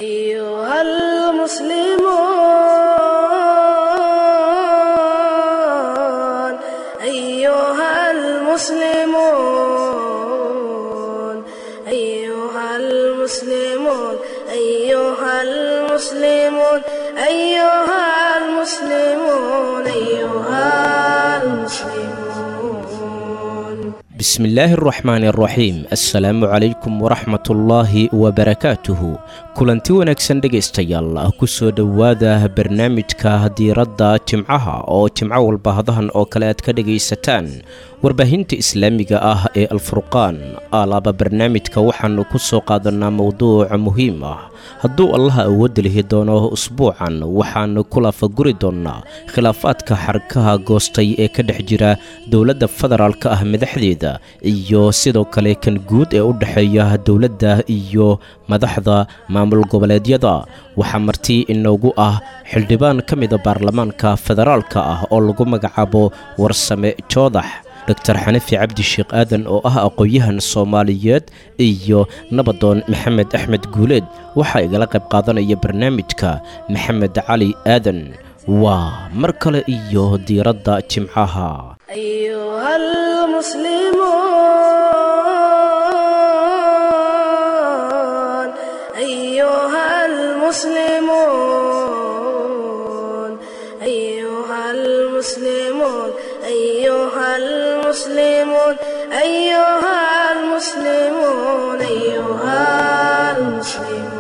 أيها المسلمون أيها المسلمون أيها المسلمون أيها المسلمون أيها المسلمون أيها المسلمون bismillaahi araxmaani araxiim assalaamu calaykum waraxmatullaahi wabarakaatuhu kulanti wanaagsan dhegaystayaal ku soo dhowaada barnaamijka diiradda jimcaha oo jimco walba hadahan oo kale aad ka dhegaysataan warbaahinta islaamiga ah ee alfurqaan alaaba barnaamijka waxaannu ku soo qaadanaa mowduuc muhiim ah hadduu allaha awoodda lihi doono usbuucan waxaannu ku laafaguri doonnaa khilaafaadka xarkaha goostay ee ka dhex jira dowladda federaalka ah madaxdeeda iyo sidoo kale kan guud ee u dhexeeya dowladda iyo madaxda maamul goboleedyada waxaa marti inoogu ah xildhibaan ka mida baarlamaanka federaalka ah oo lagu magacaabo warsame joodax dor xanafi cabdi sheekh aadan oo ah aqoon-yahan soomaaliyeed iyo nabadoon maxamed axmed guuleed waxaa igala qayb qaadanaya barnaamijka maxamed cali aadan waa mar kale iyo diiradda jimcaha أيها المسلمون أيها المسلمون أيها المسلمون أيها المسلمون أيها المسلمون أيها المسلمون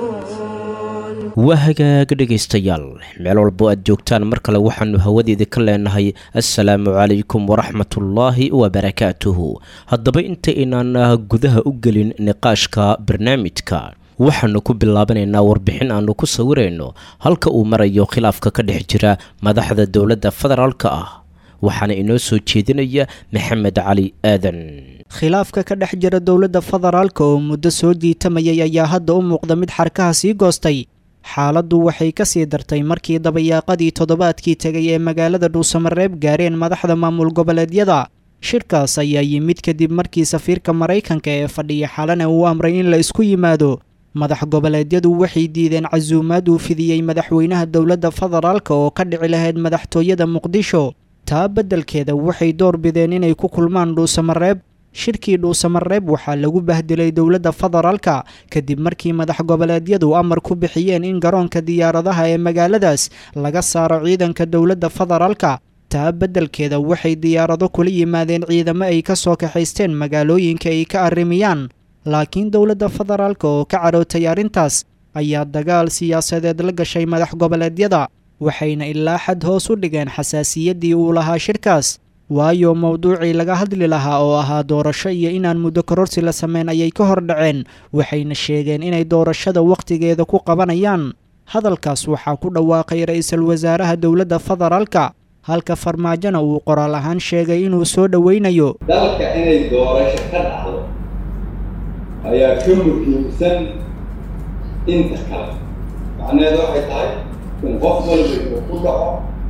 waa hagaag dhegaystayaal meel walbo aad joogtaan mar kale waxaannu hawadeeda ka leenahay assalaamu calaykum waraxmatullaahi wabarakaatuhu haddaba inta inaan gudaha u gelin niqaashka barnaamijka waxaannu ku bilaabanaynaa warbixin aannu ku sawirayno halka uu marayo khilaafka ka dhex jira madaxda dowladda federaalka ah waxaana inoo soo jeedinaya maxamed cali aadan khilaafka ka dhex jira dowladda federaalka oo muddo soo jiitamayay ayaa hadda u muuqda mid xarkaha sii goostay xaaladdu waxay ka sii dartay markii dabayaaqadii toddobaadkii tegay ee magaalada dhuusamareeb gaareen madaxda maamul goboleedyada shirkaas ayaa yimid kadib markii safiirka maraykanka ee fadhiya xalana uu amray in la isku yimaado madax goboleedyadu waxay diideen casuumaad uu fidiyey madaxweynaha dowladda federaalka oo ka dhici lahayd madaxtooyada muqdisho taa beddelkeeda waxay door bideen inay ku kulmaan dhuusamareeb shirkii dhuusamareeb waxaa lagu bahdilay dowladda federaalka kadib markii madax goboleedyadu amar ku bixiyeen in garoonka diyaaradaha ee magaaladaas laga saaro ciidanka dowladda federaalka taa beddelkeeda waxay diyaarado kula yimaadeen ciidamo ay ka soo kaxaysteen magaalooyinka ay ka arrimiyaan laakiin dowladda federaalka oo ka carootay arrintaas ayaa dagaal siyaasadeed la gashay madax goboleedyada waxayna ilaa xad hoos u dhigeen xasaasiyaddii uu lahaa shirkaas waayo mowduucii laga hadli lahaa oo ahaa doorasho iyo inaan muddo kororsi la sameyn ayay ka hor dhaceen waxayna sheegeen inay doorashada wakhtigeeda ku qabanayaan hadalkaas waxaa ku dhawaaqay ra-iisul wasaaraha dowladda federaalka halka farmaajona uu qoraal ahaan sheegay inuu soo dhoweynayo dalka inay doorasho ka dhacdo ayaa ka muhiimsan inta kale macnaheedu waxay tahay in qof walba uu ku dhaco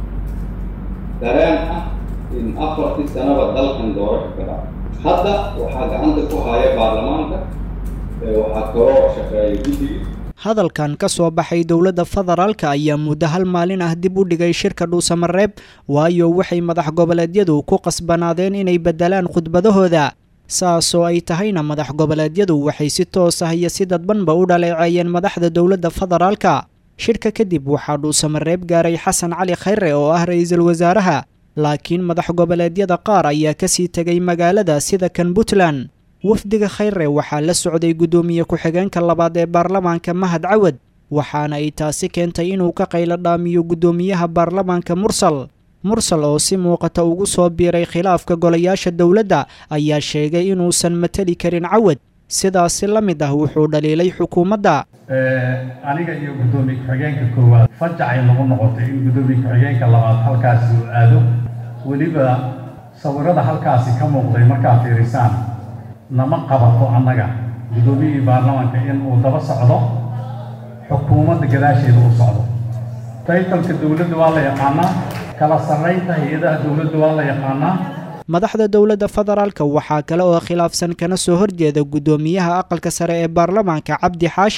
dareen ah in afartii sanaba dalkan doorasho ka dhaco hadda waxaa gacanta ku haya baarlamaanka waxaa kaloo shaqeeya guddiga hadalkan ka soo baxay dowladda federaalka ayaa muddo hal maalin ah dib u dhigay shirka dhuusamareeb waayo waxay madax goboleedyadu ku qasbanaadeen inay beddelaan khudbadahooda saasoo ay tahayna madax goboleedyadu waxay si toos ah iyo si dadbanba u dhaleeceeyeen madaxda dowladda federaalka shirka kadib waxaa dhuusamareeb gaaray xasan cali khayre oo ah ra-iisul wasaaraha laakiin madax goboleedyada qaar ayaa kasii tegay magaalada sida kan puntland wafdiga khayre waxaa la socday guddoomiye ku-xigeenka labaad ee baarlamaanka mahad cawad waxaana ay taasi keentay inuu ka qaylo dhaamiyo guddoomiyaha baarlamaanka mursal mursal oo si muuqata ugu soo biiray khilaafka golayaasha dowladda ayaa sheegay inuusan mateli karin cawad sidaasi la mid ah wuxuu dhaliilay xukuumadda aniga iyo guddoomiye ku-xigeenka koowaad fajacay nagu noqotay in guddoomiye ku-xigeenka labaad halkaasi uu aado weliba sawirada halkaasi ka muuqday markaad fiirisaan nama qabato annaga guddoomiyihii baarlamaanka in uu daba socdo xukuumadda gadaasheeda uu socdo taytalka dowladda waa la yaqaanaa kala sarraynta hay-adaha dowladda waa la yaqaanaa madaxda dowladda federaalka waxaa kale oo khilaafsan kana soo horjeeda guddoomiyaha aqalka sare ee baarlamaanka cabdi xaashi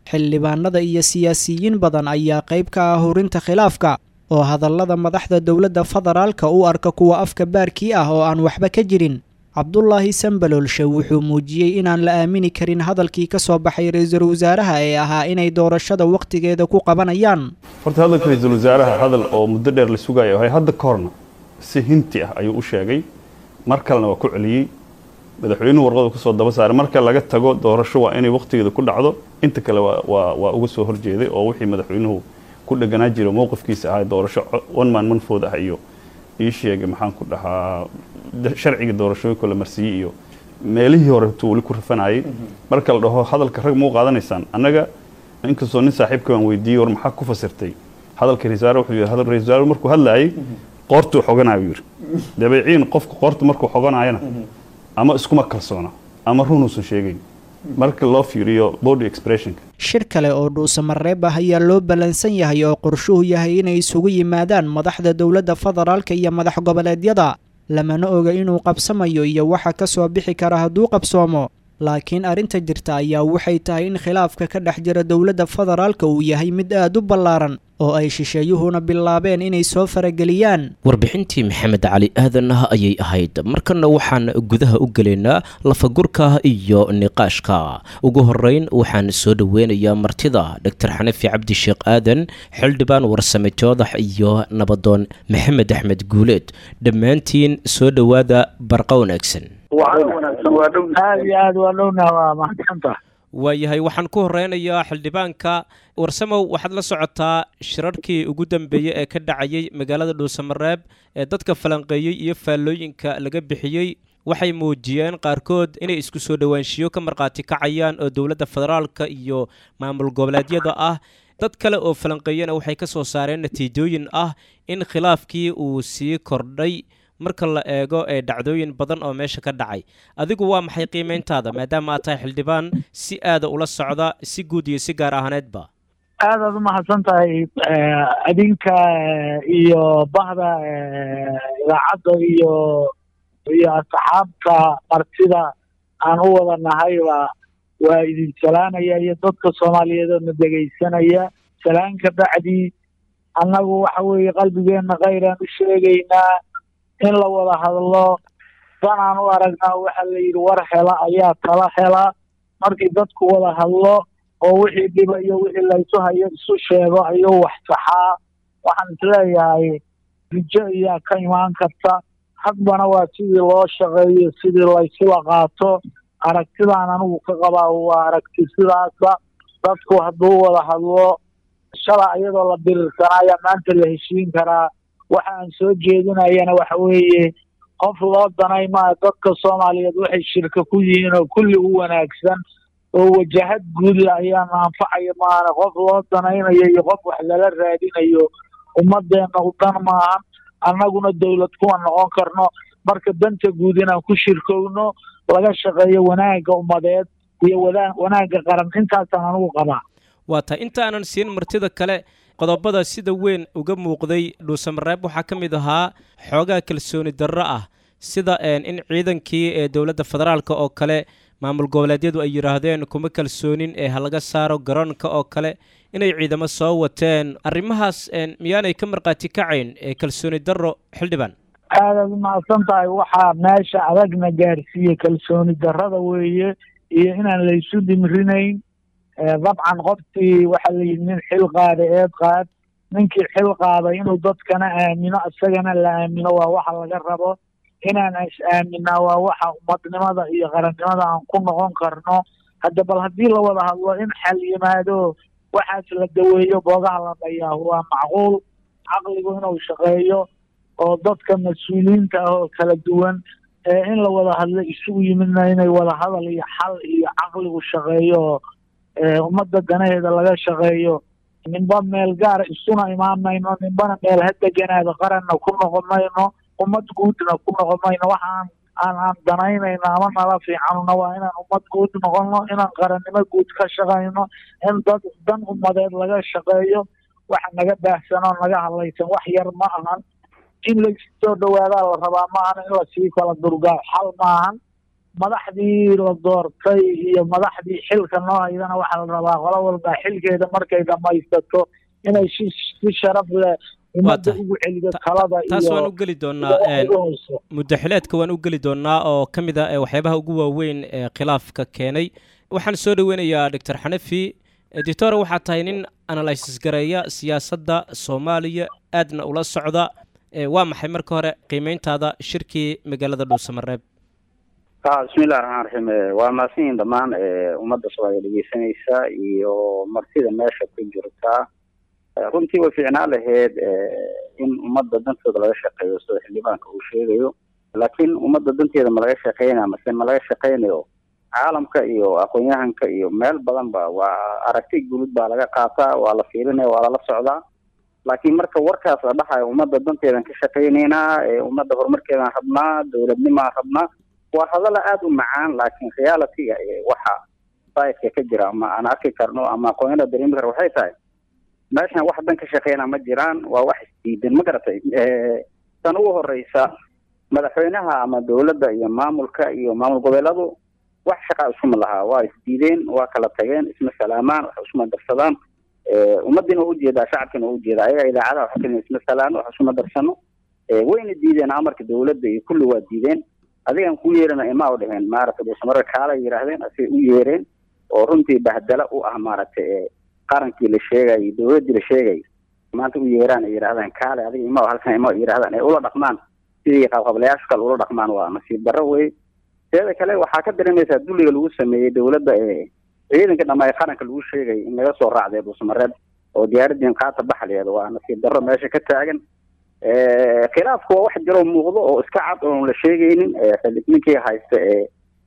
xildhibaanada iyo siyaasiyiin badan ayaa qayb ka ah hurinta khilaafka oo hadallada madaxda dowladda federaalka u arka kuwa afka baarkii ah oo aan waxba ka jirin cabdulaahi sambaloolshe wuxuu muujiyey inaan la aamini karin hadalkii ka soo baxay ra-iisul wasaaraha ee ahaa inay doorashada wakhtigeeda ku qabanayaan horta hadalka ra-iisul wasaaraha hadal oo muddo dheer la sugayo ahay hadda ka horna si hinti ah ayuu u sheegay mar kalena waa ku celiyey madaxweynuhu warqadu kusoo daba saaray marka laga tago doorasho waa inay wakhtigeeda ku dhacdo inta kale waa waa uga soo horjeeday oo wixii madaxweynuhu ku dheganaa jiro mowqifkiisa ahaa doorasho one man manfood ah iyo ii sheegay maxaan ku dhahaa sharciga doorashooyinka la marsiiyey iyo meelihii hore tuu weli ku rafanayay marka la dhaho hadalka rag mau qaadanaysaan annaga inkastoo nin saaxiibka baan weydiiyey war maxaa ku fasirtay hadalka ra-isul wuxuu yidhi hadal ra-isul wasaare markuu hadlaayay qoortuu xoganayo yidhi dabeeciin qofka qoorta markuu xoganayana ama iskuma kalsoona ama runuusan sheegayn marka loo fiiriyo body expressionka shir kale oo dhuusamareeb ah ayaa loo ballansan yahay oo qorshuhu yahay inay isugu yimaadaan madaxda dowladda federaalka iyo madax goboleedyada lamana oga inuu qabsamayo iyo waxa ka soo bixi kara hadduu qabsoomo laakiin arrinta jirta ayaa waxay tahay in khilaafka ka dhex jira dowladda federaalka uu yahay mid aad u ballaaran oo ay shisheeyuhuna bilaabeen inay soo farageliyaan warbixintii maxamed cali aadan ah ayay ahayd markana waxaan gudaha u gelaynaa lafagurka iyo niqaashka ugu horeyn waxaan soo dhoweynayaa martida doctor xanafi cabdi sheekh aadan xildhibaan warsame joodax iyo nabadoon maxamed axmed guuleed dhammaantiin soo dhowaada barqa wanaagsan aad iyo aad waa dhowna waa mahadsantaha waayahay waxaan ku horeynayaa xildhibaanka warsamow waxaad la socotaa shirarkii ugu dambeeyey ee ka dhacayay magaalada dhuusamareeb ee dadka falanqeeyey iyo faallooyinka laga bixiyey waxay muujiyeen qaarkood inay isku soo dhowaanshiyo ka markhaati kacayaan oo dowladda federaalka iyo maamul goboleedyada ah dad kale oo falanqeeyana waxay ka soo saareen natiijooyin ah in khilaafkii uu sii kordhay marka la eego ee dhacdooyin badan oo meesha ka dhacay adigu waa maxay qiimeyntaada maadaama aad tahay xildhibaan si aada ula socda si guud iyo si gaar ahaaneedba aadaad umahadsan tahay adinka iyo bahda idaacadda iyo iyo asxaabta martida aan u wada nahayba waa idin salaamaya iyo dadka soomaaliyeed oo na dhegaysanaya salaan ka bacdii annagu waxa weeye qalbigeenna kayraan u sheegaynaa in la wada hadlo danaan u aragnaa waxaa la yidhi war hela ayaa tala hela markii dadku wada hadlo oo wixii dhiba iyo wixii laysu hayo isu sheego ayuu wax saxaa waxaan isleeyahay rijo iyaa ka imaan karta hadbana waa sidii loo shaqeeyo sidii laysula qaato aragtidaan anigu ka qabaa waa aragti sidaasa dadku hadduu wada hadlo shala iyadoo la birirsanaya maanta la heshiin karaa waxa aan soo jeedinayana waxa weeye qof loo danay maa dadka soomaaliyeed waxay shirka ku yihiin oo kulli u wanaagsan oo wajahad guudle ayaana anfacaya maana qof loo danaynayo iyo qof wax lala raadinayo ummadeenna u dan maahan annaguna dowlad kuwa noqon karno marka danta guud inaan ku shirkowno laga shaqeeyo wanaagga ummadeed iyo wada wanaagga qaran intaasaan anigu qabaa waa tahay intaanan siin martida kale qodobada sida weyn uga muuqday dhuusamareeb waxaa ka mid ahaa xoogaa kalsooni darro ah sida in ciidankii ee dowladda federaalka oo kale maamul goboleedyadu ay yidhaahdeen kuma kalsoonin ee ha laga saaro garoonka oo kale inay ciidamo soo wateen arrimahaas miyaanay ka markhaati kacayn ee kalsooni darro xildhibaan aadaad umahadsan tahay waxaa meesha adagna gaarsiiye kalsooni darrada weeye iyo inaan laysu dimrinayn dabcan qofkii waxaa la yidhi nin xil qaada eed qaad ninkii xil qaaday inuu dadkana aamino isagana la aamino waa waxa laga rabo inaan is aaminaa waa waxa ummadnimada iyo qarannimada aan ku noqon karno hadda bal haddii la wada hadlo in xal yimaado waxaas la daweeyo boogaha la dhayaa waa macquul caqligu inuu shaqeeyo oo dadka mas-uuliyiinta ah oo kala duwan ee in la wada hadlo isugu yimidna inay wada hadal iyo xal iyo caqligu shaqeeyo ummadda danaheeda laga shaqeeyo ninba meel gaara isuna imaan mayno ninbana meel ha deganaada qaranna ku noqon mayno ummad guudna ku noqon mayno waxaan aan aan danaynayno ama nala fiicanuna waa inaan ummad guud noqono inaan qarannimo guud ka shaqayno in dad dan ummadeed laga shaqeeyo waxa naga baahsan oo naga hadlaysan wax yar ma ahan in laisoo dhawaadaa la rabaa maahan in lasii kala durgaa xal maahan madaxdii la doortay iyo madaxdii xilka noo haydana waxaa la rabaa qolo walba xilkeeda markay dhamaysato inay si si sharaf leh ummadda tahay. ugu celido talada taas waan iyo u geli doonaa een, iyo muddaxileedka waan u geli doonaa oo ka mid ah ee waxyaabaha ugu waaweyn ee khilaafka keenay waxaan soo dhoweynayaa doctor xanafi doctor waxaa tahay nin analysis gareeya siyaasadda soomaaliya aadna ula socda ee waa maxay marka hore qiimeyntaada shirkii magaalada dhuusamareeb ha bismillahi raxmaan raxiim Eh, waa mahadsanyihin dhammaan eh, ummadda soomaaliya dhegeysanaysa iyo martida meesha ku jirta Eh, runtii way fiicnaan lahayd eh, in ummadda dantooda laga shaqeeyo sida xildhibaanka uu sheegayo laakiin ummadda danteeda ma laga shaqeynaya mase ma laga shaqeynayo caalamka iyo aqoon-yahanka iyo meel badan ba waa aragti guud baa laga qaataa waa la fiirinaya waa lala socdaa laakiin marka warkaas la dhahayo ummadda danteedan ka shaqeyneynaa ee ummadda horumarkeedan rabnaa dowladnimaan rabnaa waa hadalla aada u macaan laakiin realityga ee waxa sayidka ka jira ama aan arki karno ama aqoonyada dareemi kara waxay tahay meeshan wax dan ka shaqeyna ma jiraan waa wax isdiidan ma garatay Eh, tan ugu horeysa madaxweynaha ama dowladda iyo maamulka iyo maamul goboleedu wax shaqaa isuma lahaa waa isdiideen waa kala tageen isma salaamaan wax isuma darsadaan Eh, ummadiina waa ujeedaa shacabkiina waa ujeedaa ayaga idaacadaha waxa keliya isma salaano wax isuma darsano Eh, wayna diideen amarka dowladda iyo kulli waa diideen adigan ku yeerana imaa u dheheen maaragtay dhuusamare kaala yidhaahdeen asay u yeereen oo runtii bahdala u ah maaragtay ee qarankii la sheegay dowladdii la sheegay maanta u yeeraan ay yidhahdaan kaale adiga imaa halkan imaa yidhahdaan ay ula dhaqmaan sidii qabqablayaashu kale ula dhaqmaan waa nasiib darro wey teeda kale waxaa ka dareemaysaa dulliga lagu sameeyey dowladda ee ciidanka dhamma ee qaranka lagu sheegay in laga soo raacday dhuusamareeb oo diyaaradiin qaata baxleeda waa nasiib darro meesha ka taagan Eh, khilaafku waa wax jiroo muuqdo oo iska cad oon la sheegaynin Eh, xili- ninkii haysta ee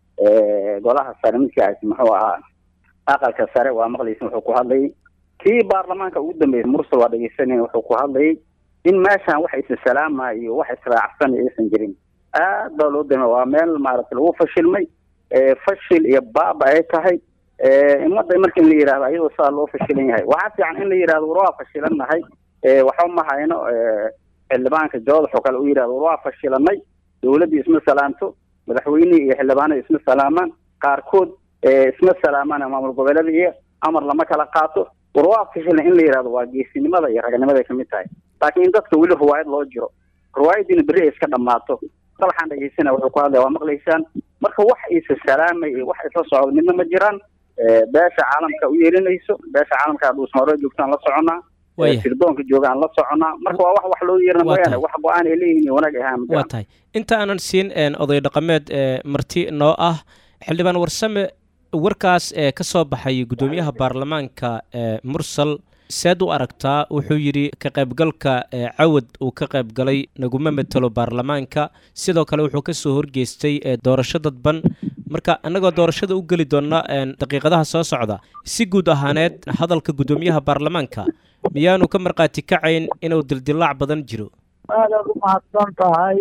ee golaha sare midkii haysta muxuu ahaa aqalka sare waa maqlaysin wuxuu ku hadlayay kii baarlamaanka ugu dambeeyay mursal waa dhegeysanaya wuxuu ku hadlayay in meeshan wax isasalaama iyo wax israacsan aysan jirin aad baa loo dama waa meel maaragtay lagu fashilmay Eh, fashil iyo baaba ay tahay Eh, ummadda marka in la yidhahdo ayadoo saa loo fashilan yahay waxaa fiican in la yidhahdo war waa fashilannahay Eh, waxba ma hayno Eh, xildhibaanka joodax oo kale u yidhahdo war waa fashilanay dowladdii isma salaamto madaxweynihii iyo xildhibaanada isma salaamaan qaarkood eh, isma salaamaan maamul goboleeda iyo amar lama kala qaato war waa fashilan in la yidhahdo waa geesinimada iyo raganimada ay kamid tahay laakiin in dadka weli riwaayad loo jiro riwaayadiina berri ay iska dhammaato dalxaan dhegeysana wuxuu ku hadlaya waa maqlaysaan marka wax isa salaamay iyo wax isla socdo midna ma jiraan Eh, beesha caalamka u yeelinayso beesha caalamka dhuusmaaro joogtaan la soconaa Waaya. sirdoonka joogaan la soconaa marka waa wax wax loo yeerina Waa mooyaane tahay. wax go-aan ay leeyihin iyo wanaag ahaan ma waa jiraan tahay inta aanan siin een, oday dhaqameed ee marti noo ah xildhibaan warsame warkaas ee ka soo baxay guddoomiyaha baarlamaanka ee mursal seed u aragtaa wuxuu yidhi ka qaybgalka ee cawad uu ka qaybgalay naguma metelo baarlamaanka sidoo kale wuxuu ka soo horgeystay ee doorasho dadban marka annagoo doorashada u geli doona een, daqiiqadaha soo socda si guud ahaaneed hadalka guddoomiyaha baarlamaanka miyaanu ka markhaati kacayn inuu dildilaac badan jiro aadaad u mahadsan tahay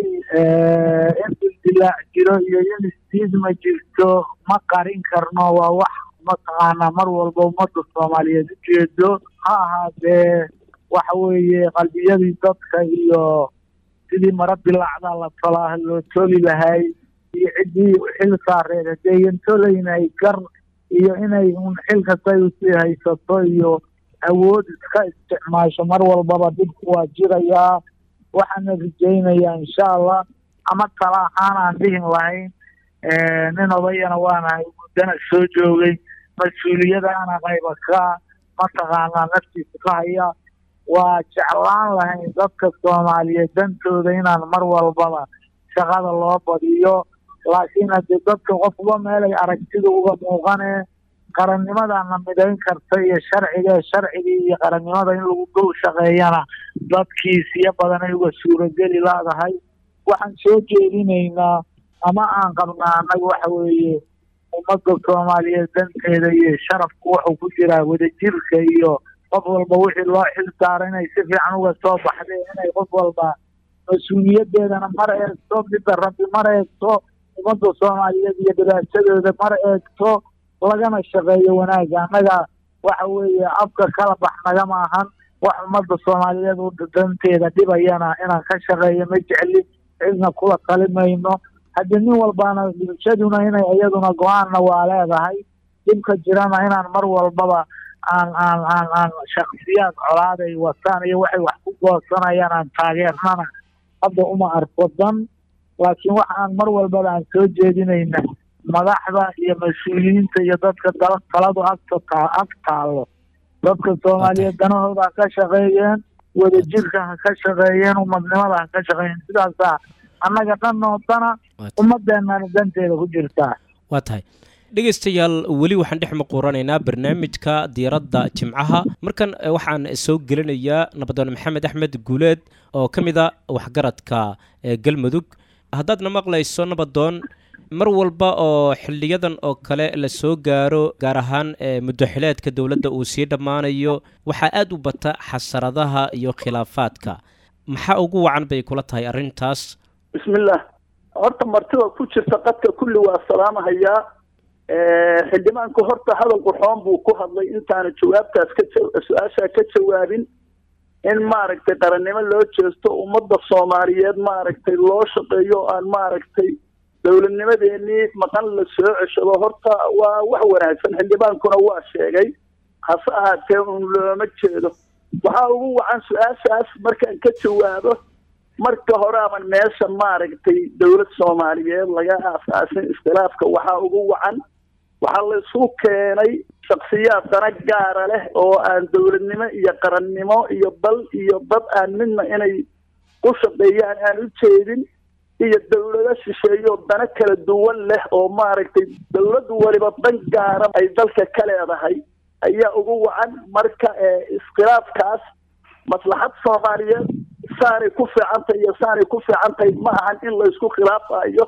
in dildilaac jiro iyo in isdiidma jirto ma qarin karno waa wax mataqaanaa mar walba ummadda soomaaliyeed ujeedo ha ahaatee waxa weeye qalbiyadii dadka iyo sidii mara dilaacda la tolaa loo toli lahay iyo ciddii xil saareed hadeeyan tolaynay gar iyo inay un xil kastay usii haysato iyo awood iska isticmaasho mar walbaba dhibku waa jirayaa waxaana rajaynayaa insha allah ama tala ahaan aan dhihin lahayn nin odayana waanahay muddana soo joogay mas-uuliyadaana qayba ka mataqaanaa naftiisa ka haya waa jeclaan lahayn dadka soomaaliyeed dantooda inaan mar walbaba shaqada loo badiyo laakiin haddii dadka qofba meelay aragtida uga muuqanee qarannimadaana midayn karta iyo sharciga sharcigii iyo qarannimada in lagu dul shaqeeyana dadkii siyo badan ay uga suurageli laadahay waxaan soo jeedinaynaa ama aan qabnaa annaga waxa weeye ummadda soomaaliyeed danteeda iyo sharafku wuxuu ku jiraa wadajirka iyo qof walba wixii loo xil saara inay si fiican uga soo baxdeen inay qof walba mas-uuliyadeedana mar eegto midda rabbi mar eegto ummadda soomaaliyeed iyo dhibaatadooda mar eegto lagana shaqeeyo wanaagga annaga waxa weeye afka kala bax nagama ahan wax ummadda soomaaliyeed u danteeda dhibayana inaan ka shaqeeyo ma jecli cidna kula talimayno haddii nin walbana bulshaduna inay iyaduna go-aanna waa leedahay dhibka jirana inaan mar walbaba aan aan aan aan shaksiyaad colaaday wataan iyo waxay wax ku goosanayaan aan taageernana hadda uma arko dan laakiin waxa aan mar walbaba aan soo jeedinayna madaxda iyo mas-uuliyiinta iyo dadka dal taladu agta taa ag taallo dadka soomaaliyeed danahooda ha ka shaqeeyeen wadajirka ha ka shaqeeyeen umadnimada ha ka shaqeeyeen sidaasaa annaga dhanoo dana ummadeenana danteeda ku jirtaa waa tahay dhegaystayaal weli waxaan dhex maquuranaynaa barnaamijka diiradda jimcaha markan waxaan soo gelinayaa nabadoon maxamed axmed guuleed oo ka mid a waxgaradka galmudug haddaadna maqlayso nabadoon mar walba oo xiliyadan oo kale la soo gaaro gaar ahaan muddoxileedka dowladda uu sii dhammaanayo waxaa aada u bata xasaradaha iyo khilaafaadka maxaa ugu wacan bay kula tahay arrintaas bismillaah horta martida ku jirta qadka kulli waa salaamahayaa xildhibaanku horta hadal qurxoon buu ku hadlay intaana jawaabtaas ka su-aashaa ka jawaabin in maaragtay qarannimo loo jeesto ummadda soomaaliyeed maaragtay loo shaqeeyo o aan maaragtay dowladnimadeenii maqan la soo ceshado horta waa wax wanaagsan xildhibaankuna waa sheegay hase ahaatee un looma jeedo waxaa ugu wacan su-aashaas markaan ka jawaabo marka hore aban meesha maaragtay dowlad soomaaliyeed laga aasaasin iskhilaafka waxaa ugu wacan waxaa la isu keenay shaksiyaad dana gaara leh oo aan dowladnimo iyo qarannimo iyo bal iyo dad aan midna inay ku shaqeeyaan aan u jeedin iyo dowlado shisheeyo dana kala duwan leh oo maaragtay dowladdu waliba dan gaara ay dalka ka leedahay ayaa ugu wacan marka iskhilaafkaas maslaxad soomaaliyeed saanay ku fiicantahay iyo saanay ku fiicantahay ma ahan in la isku khilaafayo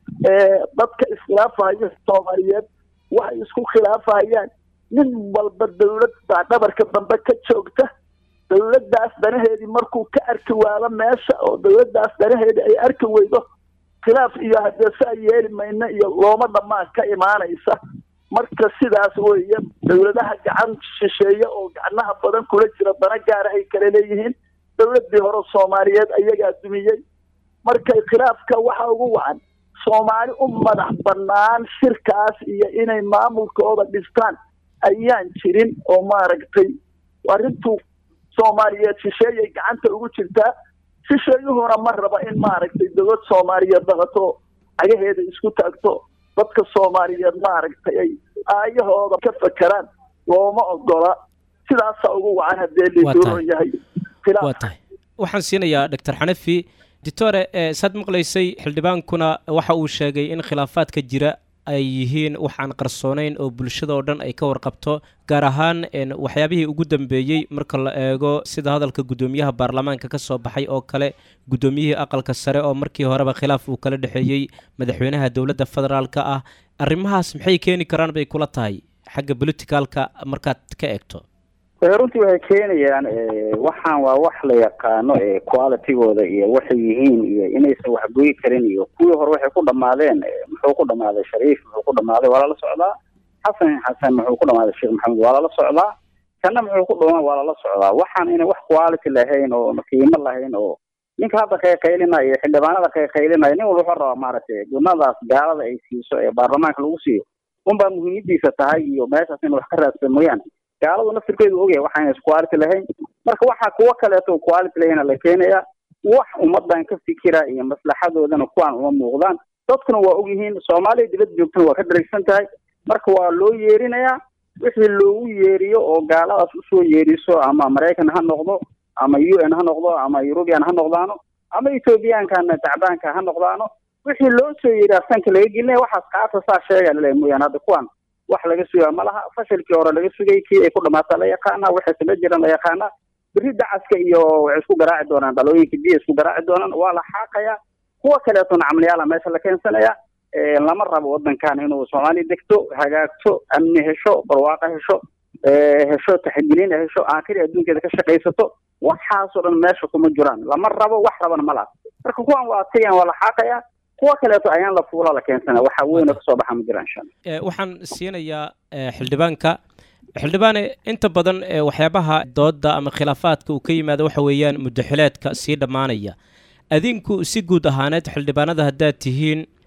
dadka iskhilaafaya soomaaliyeed waxay isku khilaafayaan nin walba dowlad baa dhabarka dambe ka joogta dowladdaas danaheedii markuu ka arki waado meesha oo dowladdaas danaheedii ay arki weydo khilaaf iyo haddee saa yeeli mayno iyo looma dhammaan ka imaanaysa marka sidaas weeye dowladaha gacan shisheeye oo gacnaha badan kula jira dana gaara ay kala leeyihiin dowladdii hore soomaaliyeed ayagaa dumiyey marka khilaafka waxa ugu wacan soomaali u madax bannaan shirkaas iyo inay maamulkooda dhistaan ayaan jirin oo maaragtay arrintu soomaaliyeed shisheeyay gacanta ugu jirtaa shisheeyuhuna ma raba in maaragtay dowlad soomaaliyeed dhaqato cagaheeda isku taagto dadka soomaaliyeed maaragtay ay aayahooda ka fakeraan looma ogola sidaasaa ugu wacan haddee liiduuron yahay waa tahay waxaan siinayaa doctor xanafi doctore saad maqlaysay xildhibaankuna waxa uu sheegay in khilaafaadka jira ay yihiin wax aan qarsoonayn oo bulshada oo dhan ay ka warqabto gaar ahaan waxyaabihii ugu dambeeyey marka la eego sida hadalka guddoomiyaha baarlamaanka ka soo baxay oo kale guddoomiyihii aqalka sare oo markii horeba khilaaf uu kala dhexeeyey madaxweynaha dowladda federaalka ah arrimahaas maxay keeni karaan bay kula tahay xagga politicalka markaad ka eegto runtii waxay keenayaan waxaan waa wax la yaqaano qualitygooda iyo waxay yihiin iyo inaysan waxgoyi karin iyo kuwii hore waxay ku dhamaadeen muxuu ku dhamaaday shariif muxuu ku dhamaaday waa lala socdaa xasan xasan muxuu ku dhamaaday sheekh maxamed waa lala socdaa kana muxuu ku dhamaa waa lala socdaa waxaan inay wax quality lahayn oo qiimo lahayn oo ninka hadda qayqaylinaya iyo xildhibaanada qayqaylinaya nin walba wuxuu rabaa maaragtay gunadaas gaalada ay siiso ee baarlamaanka lagu siiyo unbaa muhiimadiisa tahay iyo meeshaas in wax ka raadsan mooyaane gaaladu naftirkeedu ogyahay waxaan isquality lahayn marka waxaa kuwo kaleeto quality lahayna la keenaya wax ummadan ka fikira iyo maslaxadoodana kuwaan uma muuqdaan dadkuna waa ogyihiin soomaaliya dibadda joogtana waa ka daragsan tahay marka waa loo yeerinayaa wixii loogu yeeriyo oo gaaladaas usoo yeeriso ama maraykan ha noqdo ama u n ha noqdo ama eurubian ha noqdaano ama ethoobiyankana tacbaanka ha noqdaano wixii loo soo yeeriyaa sanka laga gelinaya waxaas qaata saa sheega laleeya mooyaane hadda kuwaan wax laga sugaa ma laha fashilkii hore laga sugay kii ay ku dhamaataa la yaqaana waxay sama jiraan la yaqaana berri dacaska iyo waxay isku garaaci doonaan dhalooyinka biya isku garaaci doonaan waa la xaaqayaa kuwa kaleetona camliyaala meesha la keensanaya lama rabo wadankan inuu soomaaliya degto hagaagto amni hesho barwaaqo hesho hesho taxadilin hesho aakhiri adduunkeeda ka shaqaysato waxaasoo dhan meesha kuma jiraan lama rabo wax rabana ma laha marka kuwan waa tayan waa la xaaqayaa kuwa kaleeto ayaan la fuula la keensana waxa weyn oo kasoo baxa ma jira insha allah waxaan siinayaa xildhibaanka xildhibaane inta badan waxyaabaha dooda ama khilaafaadka uu ka yimaado waxa weeyaan muddaxileedka sii dhammaanaya adinku si guud ahaaneed xildhibaanada haddaad tihiin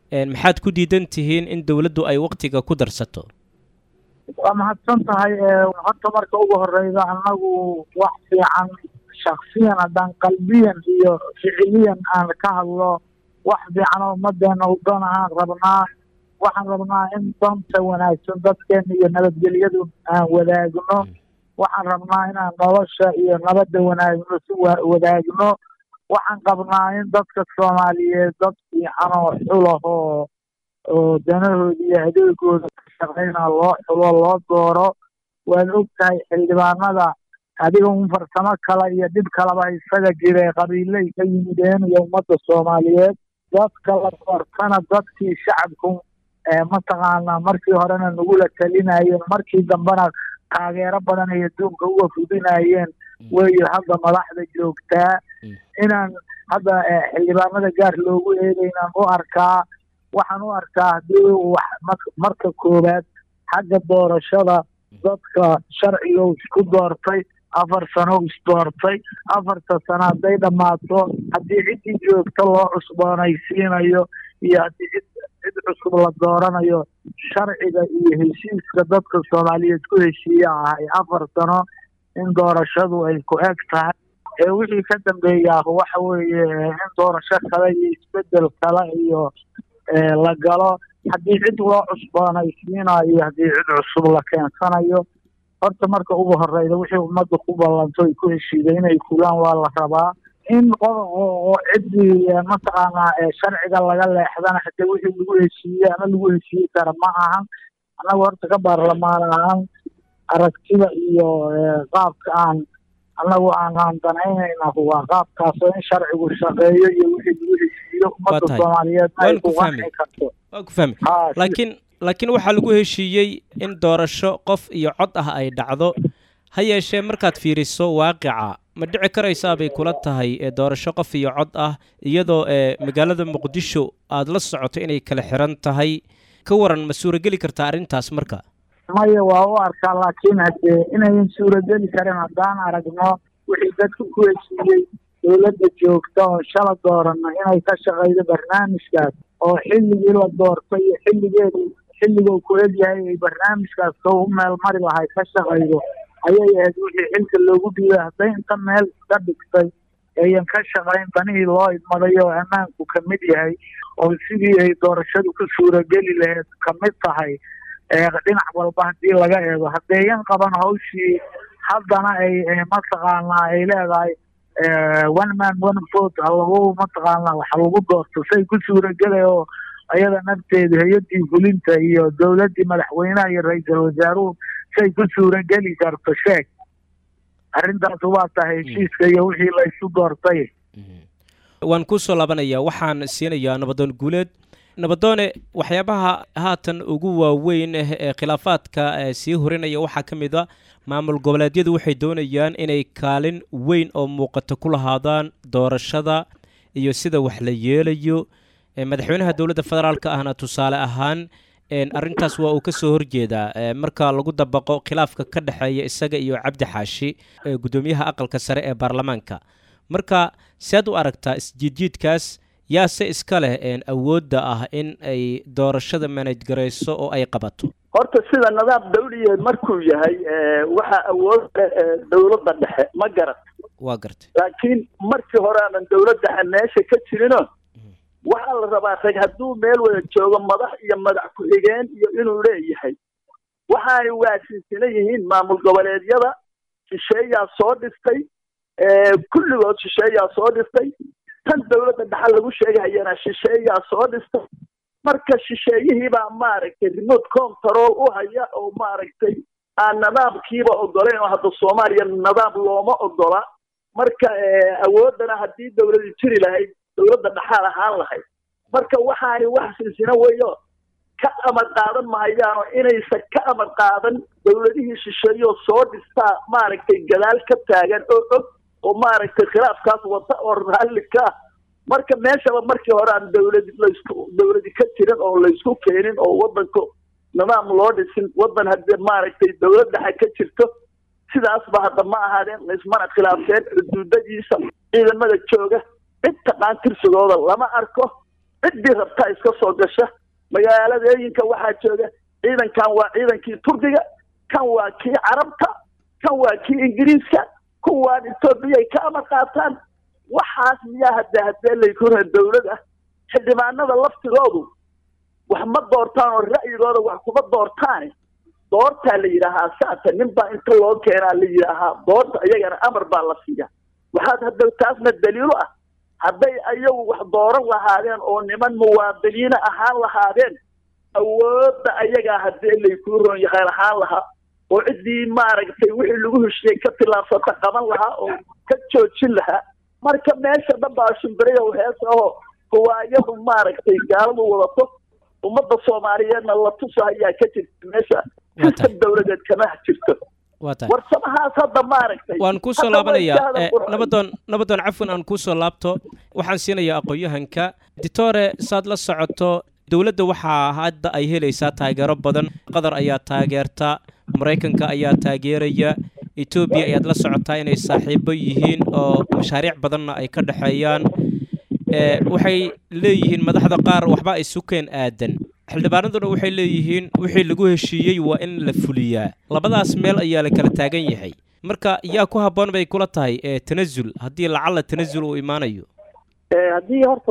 maxaad ku diidan tihiin in dowladdu ay waktiga ku darsato waa mahadsan tahay horta marka ugu horeyda annagu wax fiican shaksiyan haddaan qalbiyan iyo ficiliyan aan ka hadlo wax fiican oo ummadeena u doon aan rabnaa waxaan rabnaa in doonta wanaagsan dadkeena iyo nabadgelyadu aan wadaagno waxaan rabnaa inaan nolosha iyo nabadda wanaagno si wadaagno waxaan qabnaa in dadka soomaaliyeed dad fiican oo xulahoo oo danahooda iyo adeegooda ka shaqeyna loo xulo loo dooro waad og tahay xildhibaanada adiga un farsamo kale iyo dhib kaleba isaga jire qabiilay ka yimideen iyo ummadda soomaaliyeed dadka la doortana dadkii shacabku mataqaanaa markii horena nagula talinayeen markii dambena taageero badan ay adduunka uga fudinayeen weyo hadda madaxda joogtaa inaan hadda xildhibaanada gaar loogu eedaynaan u arkaa waxaan u arkaa haddii wax marka koowaad xagga doorashada dadka sharciga isku doortay afar sano isdoortay afarta sano hadday dhammaato haddii ciddii joogta loo cusboonaysiinayo iyo haddii cid cid cusub la dooranayo sharciga iyo heshiiska dadka soomaaliyeed ku heshiiya ahay afar sano in doorashadu ay ku eg tahay ee wixii ka dambeeyaa waxa weeye in doorasho kale iyo isbedel kale iyo la galo haddii cid loo cusboonaysiinayo haddii cid cusub la keensanayo horta marka ugu horeyda wixii ummadda ku ballanto ay ku heshiiday inay kulaan waa la rabaa in oo ciddii mataqaanaa sharciga laga leexdana hadee wixii lagu heshiiyey ama lagu heshiiyi kara ma ahan annaga horta ka baarlamaan ahaan aragtida iyo qaabka aan annagu aanaan danaynayna waa qaabkaasoo in sharcigu shaqeeyo iyo wixii lagu heshiiyo ummadda soomaaliyeed ay ku qanci karto waa ku fahmi laakiin laakiin waxaa lagu heshiiyey in doorasho qof iyo cod ah ay dhacdo ha yeeshee markaad fiiriso waaqica ma dhici karaysaa bay kula tahay doorasho qof iyo cod ah iyadoo magaalada muqdisho aada la socoto inay kala xiran tahay ka waran ma suurageli kartaa arrintaas marka maya waa u arkaa laakiin hadee inayan suurageli karin haddaan aragno wixii dadka ku heshiiyey dowladda joogta oo shala doorano inay ka shaqeydo barnaamijkaas oo xilligii la doortay iyo xilligeedu xilliguu ku egyahay ay barnaamijkaas ka u meel mari lahay ka shaqeydo ayay ahayd wixii xilka loogu dhiibay hadday inta meel iska dhigtay ayan ka shaqayn danihii loo idmaday oo ammaanku ka mid yahay oo sidii ay doorashadu ku suurageli lahayd ka mid tahay dhinac walba haddii laga eego haddeeyan qaban hawshii haddana ay mataqaanaa ay leedahay one man one vote lagu mataqaanaa wax lagu doorto say ku suuragelay oo ayada nafteedu hay-addii fulinta iyo dowladdii madaxweynaha iyo ra-iisul wasaaruhu say ku suurageli karto sheeg arrintaas waa tahay heshiiska iyo wixii la isu doortay waan kusoo laabanayaa waxaan siinayaa nabadoon guuleed nabadoone waxyaabaha haatan ugu waaweyn ee khilaafaadka sii horinaya waxaa ka mid a maamul goboleedyadu waxay doonayaan inay kaalin weyn oo muuqato ku lahaadaan doorashada iyo sida wax la yeelayo madaxweynaha dowladda federaalka ahna tusaale ahaan arrintaas waa uu ka soo horjeedaa marka lagu dabaqo khilaafka ka dhexeeya isaga iyo cabdi xaashi guddoomiyaha aqalka sare ee baarlamaanka marka sead u aragtaa isjiidjiidkaas yaase iska leh awoodda ah in ay doorashada manaj garayso oo ay qabato horta sida nidaam dawliyeed markuu yahay waxaa awood leh dowladda dhexe ma garat waa gartay laakiin markii hore aanan dowlad dhexe meesha ka jirino waxaa la rabaa rag hadduu meel wada joogo madax iyo madax ku-xigeen iyo inuu leeyahay waxaanay waasinsana yihiin maamul goboleedyada shisheeyaa soo dhistay kulligood shisheeyaa soo dhistay tan dowladda dhexe lagu sheegahayana shisheeyaa soo dhistay marka shisheeyihiibaa maaragtay remote control u haya oo maaragtay aan nidaamkiiba ogolayn oo hadda soomaaliya nidaam looma ogola marka awoodana haddii dowladi jiri lahayd dowladda dhexaal ahaan lahayd marka waxaani wax silsina weyo ka amar qaadan mahayaano inaysan ka amar qaadan dowladihii shisheeyoo soo dhistaa maaragtay gadaal ka taagan oo og oo maaragtay khilaafkaas wata oo raalli ka ah marka meeshaba markii hore aan dowladi laysku dowladi ka jirin oo laysku keenin oo waddanka nidaam loo dhisin waddan haddii maaragtay dowlad dhexe ka jirto sidaasba hadda ma ahaadeen laysmana khilaafeen xuduudadiisa ciidamada jooga cid taqaan tirsigooda lama arko ciddii rabtaa iska soo gasha magaaladeeyinka waxaa jooga ciidankan waa ciidankii turkiga kan waa kii carabta kan waa kii ingiriiska kuwaan etoobiyay ka amar qaataan waxaas miyaa hadda haddee laykora dawlad ah xildhibaanada laftigoodu wax ma doortaan oo ra'yigooda wax kuma doortaane doortaa la yidhaahaa saasa nin baa inta loo keenaa la yidhaahaa doorta iyagana amar baa la siiya waxaad hadda taasna daliilo ah hadday ayagu wax dooran lahaadeen oo niman muwaadiniina ahaan lahaadeen awoodda ayagaa haddii laykuu roon yahay ahaan lahaa oo ciddii maaragtay wixii lagu heshiyey ka tillaabsata qaban lahaa oo ka joojin lahaa marka meesha dhan baa shimbirayo hees ahoo kuwaayadu maaragtay gaaladu wadato ummadda soomaaliyeedna la tusa ayaa ka jirta meesha sistem dawladeed kama jirto warsamahaas hadda maaragtay waan kuusoo laabanayaa nabadoon nabadoon cafwan aan kuusoo laabto waxaan siinayaa aqoon-yahanka ditore saad la socoto dowladda waxaa hadda ay helaysaa taageero badan qatar ayaa taageerta maraykanka ayaa taageeraya etoobiya ayaad la socotaa inay saaxiibo yihiin oo mashaariic badanna ay ka dhexeeyaan waxay leeyihiin madaxda qaar waxba ay sukeen aadan xildhibaanaduna waxay leeyihiin wixii lagu heshiiyey waa in la fuliyaa labadaas meel ayaa la kala taagan yahay marka yaa ku habboon bay kula tahay tanasul haddii lacalla tanasul uu imaanayo haddii horta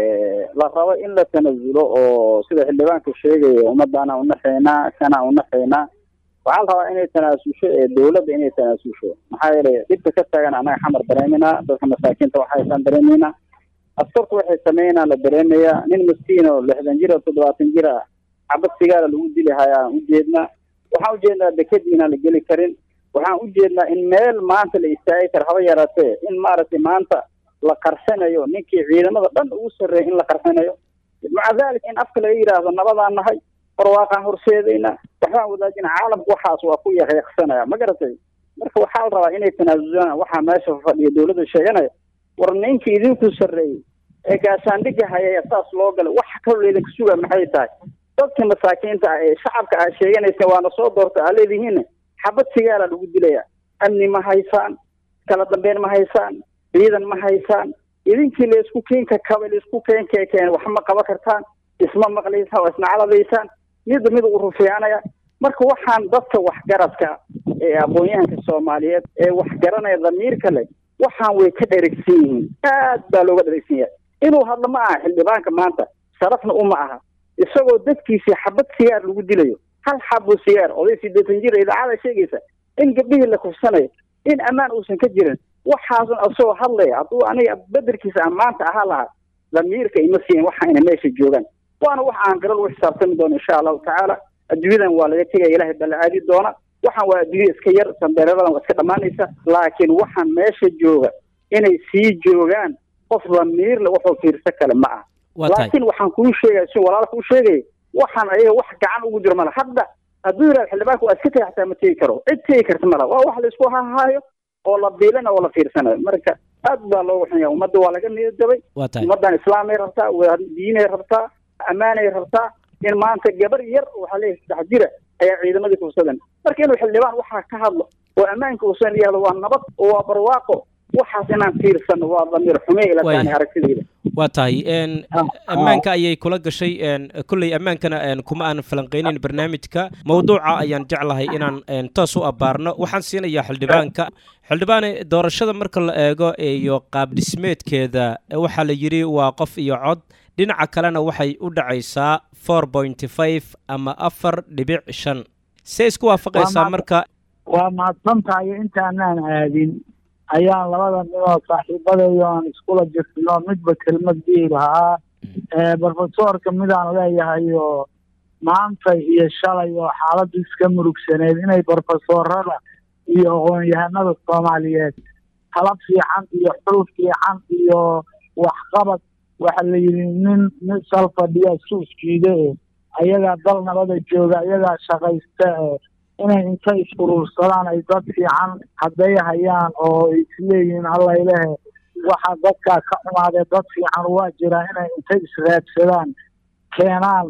la rabo in la tanasulo oo sida xildhibaanku sheegaya ummaddaana unaxaynaa kana unaxaynaa waxaa la rabaa inay tanaasusho ee dawladda inay tanaasusho maxaa yeelay dhibka ka taagan annaga xamar dareeminaa dadka masaakiinta waxaysaan dareemaynaa askartu waxay sameynaa la dareemayaa nin miskiin oo lixdan jir oo toddobaatan jir ah xabad sigaara lagu dili hayaan ujeednaa waxaan ujeednaa dekadii inaan la geli karin waxaan ujeednaa in meel maanta la istaagi karo haba yaraatee in maaragtay maanta la qarsanayo ninkii ciidamada dhan ugu sarreeya in la qarsanayo maca dalik in afka laga yidhaahdo nabadaan nahay barwaaqaan horseedayna waxbaan wadaajina caalamku waxaas waa ku yaqyaqsanaya ma garatay marka waxaa la rabaa inay tanaasulaan waxaa meesha fadhiya dawladda sheeganaya war ninkii idinku sarreeyey ee gaashaandhigga hayaya saas loo galay wax kaloo laydinka sugaa maxay tahay dadka masaakiinta ah ee shacabka aad sheeganaysa waana soo doorta aa leedihiin xabad sigaala lagu dilaya amni ma haysaan kala dambeyn ma haysaan ciidan ma haysaan idinkii laysku keenka kaba laysku keenkekeen wax ma qaban kartaan isma maqlaysaan waa isna caladaysaan midba mid u rufiyaanaya marka waxaan dadka waxgaradka ee aqoon-yahanka soomaaliyeed ee waxgaranaya damiirka leh waxaan way ka dherigsan yihiin aad baa looga dherigsan yahay inuu hadlo ma aha xildhibaanka maanta sharafna uma aha isagoo dadkiisii xabad sigaar lagu dilayo hal xabo sigaar oday sideetan jir idaacada sheegaysa in gabdhihii la kufsanayo in ammaan uusan ka jirin waxaasun asagoo hadlaya hadduu aniga bedelkiisa aan maanta ahaa lahaa damiirka ima siin waxa ina meesha joogaan waana wax aan garal u xisaabtami doono insha allahu tacaala adduunyadan waa laga tegaya ilahay baa la aadi doona waxaan waa adduunya iska yar sandareeradan waa iska dhammaanaysa laakiin waxaan meesha jooga inay sii joogaan qof damiirle wuxuu fiirsa kale ma aha laakiin waxaan kuu sheegaya si walaalka u sheegaya waxaan ayaga wax gacan ugu jiro mala hadda hadduu yidhahdo xildhibaanka waa iska tegi xataa ma tegi karo cid tegi karta mala waa wax laysku hahaayo oo la biilana oo la fiirsanayo marka aad baa loogu xun yahay ummadda waa laga niyadjabay ummaddan islaamay rabtaa diinay rabtaa ammaanay rabtaa in maanta gabar yar waxaa leeyahay saddex jira ayaa ciidamadii kufsadan marka inuu xildhibaan waxaa ka hadlo oo ammaanka uusan yihahdo waa nabad oo waa barwaaqo waxaas inaan fiirsano waa damiir xume ila taani aragtidayda waa tahay ammaanka ayay kula gashay kolley ammaankana kuma aan falanqeynin barnaamijka mawduuca ayaan jeclahay inaan toos u abbaarno waxaan siinayaa xildhibaanka xildhibaane doorashada marka la eego iyo qaab dhismeedkeeda waxaa la yidhi waa qof iyo cod dhinaca kalena waxay u dhacaysaa four pointy five ama afar dhibic shan see isku waafaqaysaa marka waa mahadsan tahay intaanaan aadin ayaan labada ninoo saaxiibadeeyo aan iskula jirtino midba kelmad dihi lahaa brofesorka midaan leeyahay oo maanta iyo shalay oo xaaladdu iska murugsaneed inay brofesorada iyo aqoon-yahanada soomaaliyeed tala fiican iyo xul fiican iyo waxqabad waxa la yidhi nin nin sal fadhiya suuskiida e ayagaa dal nabada jooga ayagaa shaqaysta e inay inta is-urursadaan ay dad fiican hadday hayaan oo isleeyihiin allaylehe waxa dadkaa ka xumaadee dad fiican waa jiraa inay inta israadsadaan keenaan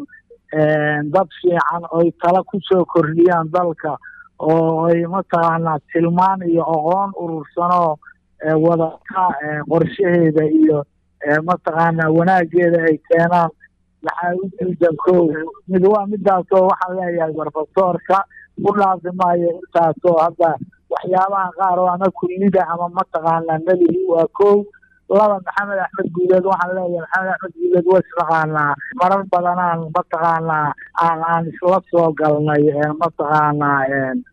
dad fiican oy tala kusoo kordhiyaan dalka oo ay mataqaanaa tilmaan iyo aqoon urursanoo wadata qorshaheeda iyo mataqaanaa wanaageeda ay keenaan maxaa u diidan kow mid waa midaasoo waxaan leeyahay barfasoorka u dhaafi maayo intaasoo hadda waxyaabaha qaar oo ama kullida ama mataqaanaa nebihi waa kow laba maxamed axmed guuleed waxaan leeyahay maxamed axmed guuleed waa isnaqaanaa marar badanaan mataqaanaa aan aan isla soo galnay mataqaanaa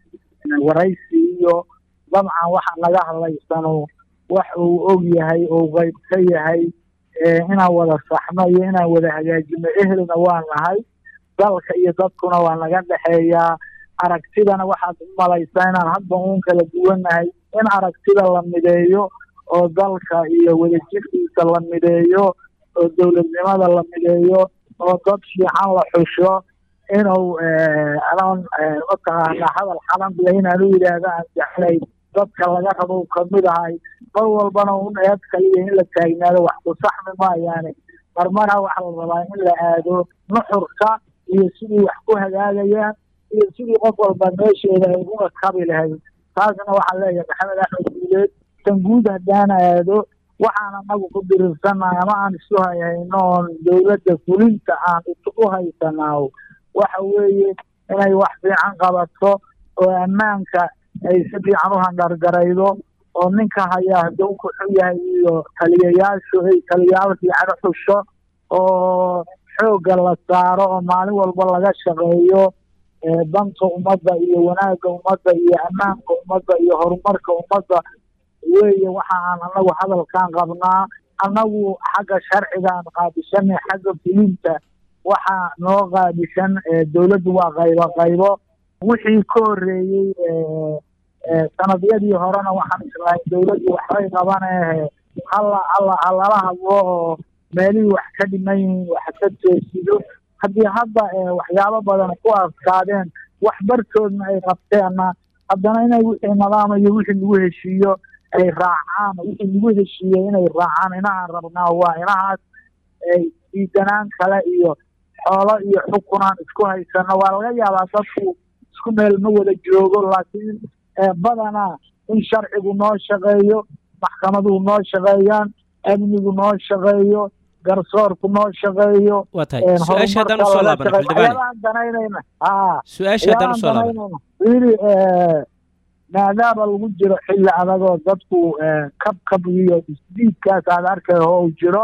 waraysi iyo dabcan waxa naga hadlaysano wax uu og yahay oo qayb ka yahay inaan wada saxno iyo inaan wada hagaajino ehelna waa nahay dalka iyo dadkuna waa naga dhexeeyaa aragtidana waxaad u malaysaa inaan hadba uun kala duwannahay in aragtida la mideeyo oo dalka iyo wadajirkiisa la mideeyo oo dowladnimada la mideeyo oo dad fiican la xusho inuu adoon mataqaanaa hadal xalanbiya inaan u yidhaahdo aan jeclay dadka laga rabo kamid ahay mar walbana un eed kaliya in la taagnaado wax ku saxmi maayaane marmara waxa la rabaa in la aado nuxurka iyo sidii wax ku hagaagayaan iyo sidii qof walba meesheeda ay uga kabi lahayd taasna waxaan leeyahay maxamed axmed guuleed tan guud haddaan aado waxaan anagu ku diriirsannahay ama aan isu hayhayno oon dowladda fulinta aan u haysanaaw waxa weeye inay wax fiican qabato oo ammaanka ay si fiican u handhargaraydo oo ninka hayaa hadduu ku xun yahay iyo taliyayaashu ay taliyayaal fiican u xusho oo xoogga la saaro oo maalin walba laga shaqeeyo danta ummadda iyo wanaagga ummadda iyo ammaanka ummadda iyo horumarka ummadda weeye waxa aan anagu hadalkan qabnaa annagu xagga sharciga aan qaabishanay xagga fulinta waxaa noo qaabishan dowladdu waa qaybo qaybo wixii ka horreeyey sanadyadii horena waxaan islahay dowladdu waxbay qabanee hala hala halala hadlo oo meelihii wax ka dhiman yihiin wax ka toosido haddii hadda waxyaabo badan ku adkaadeen wax bartoodna ay qabteenna haddana inay wixii nidaam iyo wixii lagu heshiiyo ay raacaan wixii lagu heshiiyey inay raacaan inahaan rabnaa waa inahaas diidanaan kale iyo xoolo iyo xukunaan isku haysano waa laga yaabaa dadku isku meel ma wada joogo laakiin badanaa in sharcigu noo shaqeeyo maxkamaduhu noo shaqeeyaan amnigu noo shaqeeyo garsoorku noo shaqeeyo waa tahay su-aasha haddaan usoo laabana xildhibaane danaynayna ha su-aasha haddaan usoo laabana wili maadaama lagu jiro xilli adagoo dadku kabkab iyo isdiidkaas aad arkay oo u jiro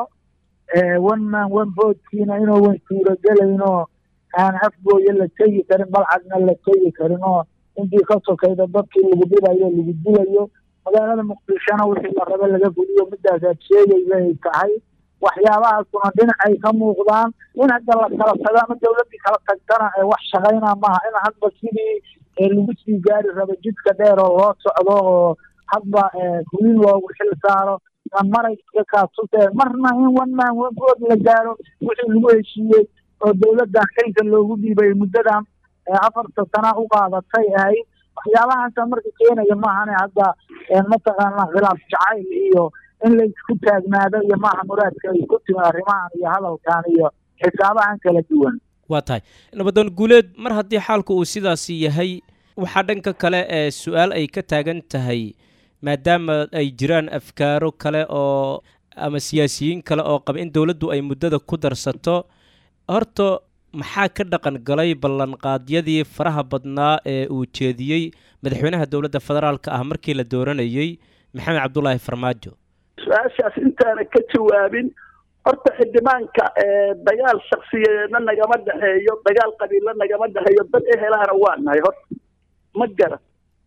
one man one votekiina inuuwan suurogelayno aan afgooya la tegi karin balcadna la tegi karin oo intii ka sokayda dadkii lagu dhibayo lagu dilayo magaalada muqdishona wixii la rabo laga fuliyo midaasaad sheegaysa ay tahay waxyaabahaasuna dhinacay ka muuqdaan in hadda la kala tago ama dowladdii kala tagtana wax shaqaynaa maaha in hadba sidii lagu sii gaari rabo jidka dheer oo loo socdo oo hadba fulin loogu xil saaro maray iska kaasutee marna in one man one vote la gaaro wixii lagu heshiiyey oo dowladdan xilka loogu dhiibay muddadan afarta sana u qaadatay ahayd waxyaabahaasa marka keenaya maahane hadda mataqaana khilaaf jacayl iyo in la isku taagnaado iyo maaha muraadka ay ku timi arrimahan iyo hadalkan iyo xisaabahan kala duwan waa tahay nabadoon guuleed mar haddii xaalku uu sidaasi yahay waxaa dhanka kale ee su-aal ay ka taagan tahay maadaama ay jiraan afkaaro kale oo ama siyaasiyiin kale oo qaba in dowladdu ay muddada ku darsato horta maxaa ka dhaqan galay ballanqaadyadii faraha badnaa ee uu jeediyey madaxweynaha dowladda federaalka ah markii la dooranayey maxamed cabdulaahi farmaajo su-aashaas intaana ka jawaabin horta xildhibaanka dagaal shaksiyadeedna nagama dhexeeyo dagaal qabiilla nagama dhexeeyo dad ehelahana waa nahay horta ma garan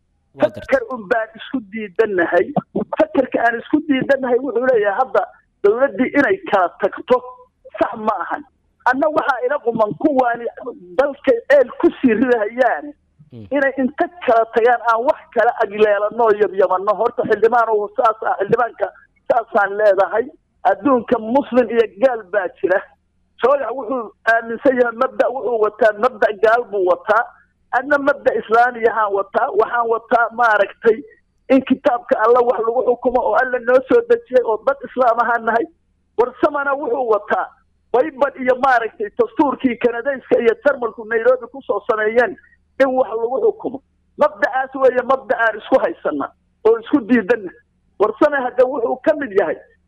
fakar un baan isku diidanahay fakarka aan isku diidanahay wuxuu leeyahay hadda dowladdii inay kala tagto sax ma ahan anna waxaa ila quman kuwaani dalkay ceel ku sii ridahayaane inay inta kala tagaan aan wax kala agleelanoo yabyabano horta xildhibaan saas ah xildhibaanka saasaan leedahay adduunka muslim iyo gaal baa jira sooyax wuxuu aaminsan yahay mabda wuxuu wataa mabda gaal buu wataa adna mabda islaamiyahaan wataa waxaan wataa maaragtay in kitaabka alla wax lagu xukumo oo alla noo soo dejiyay oo dad islaam ahaan nahay warsamana wuxuu wataa baybad iyo maaragtay dastuurkii kanadayska iyo jarmalku nairobi kusoo sameeyeen in wax lagu xukumo mabdacaas weeye mabda aan isku haysana oo isku diidana warsame hadda wuxuu ka mid yahay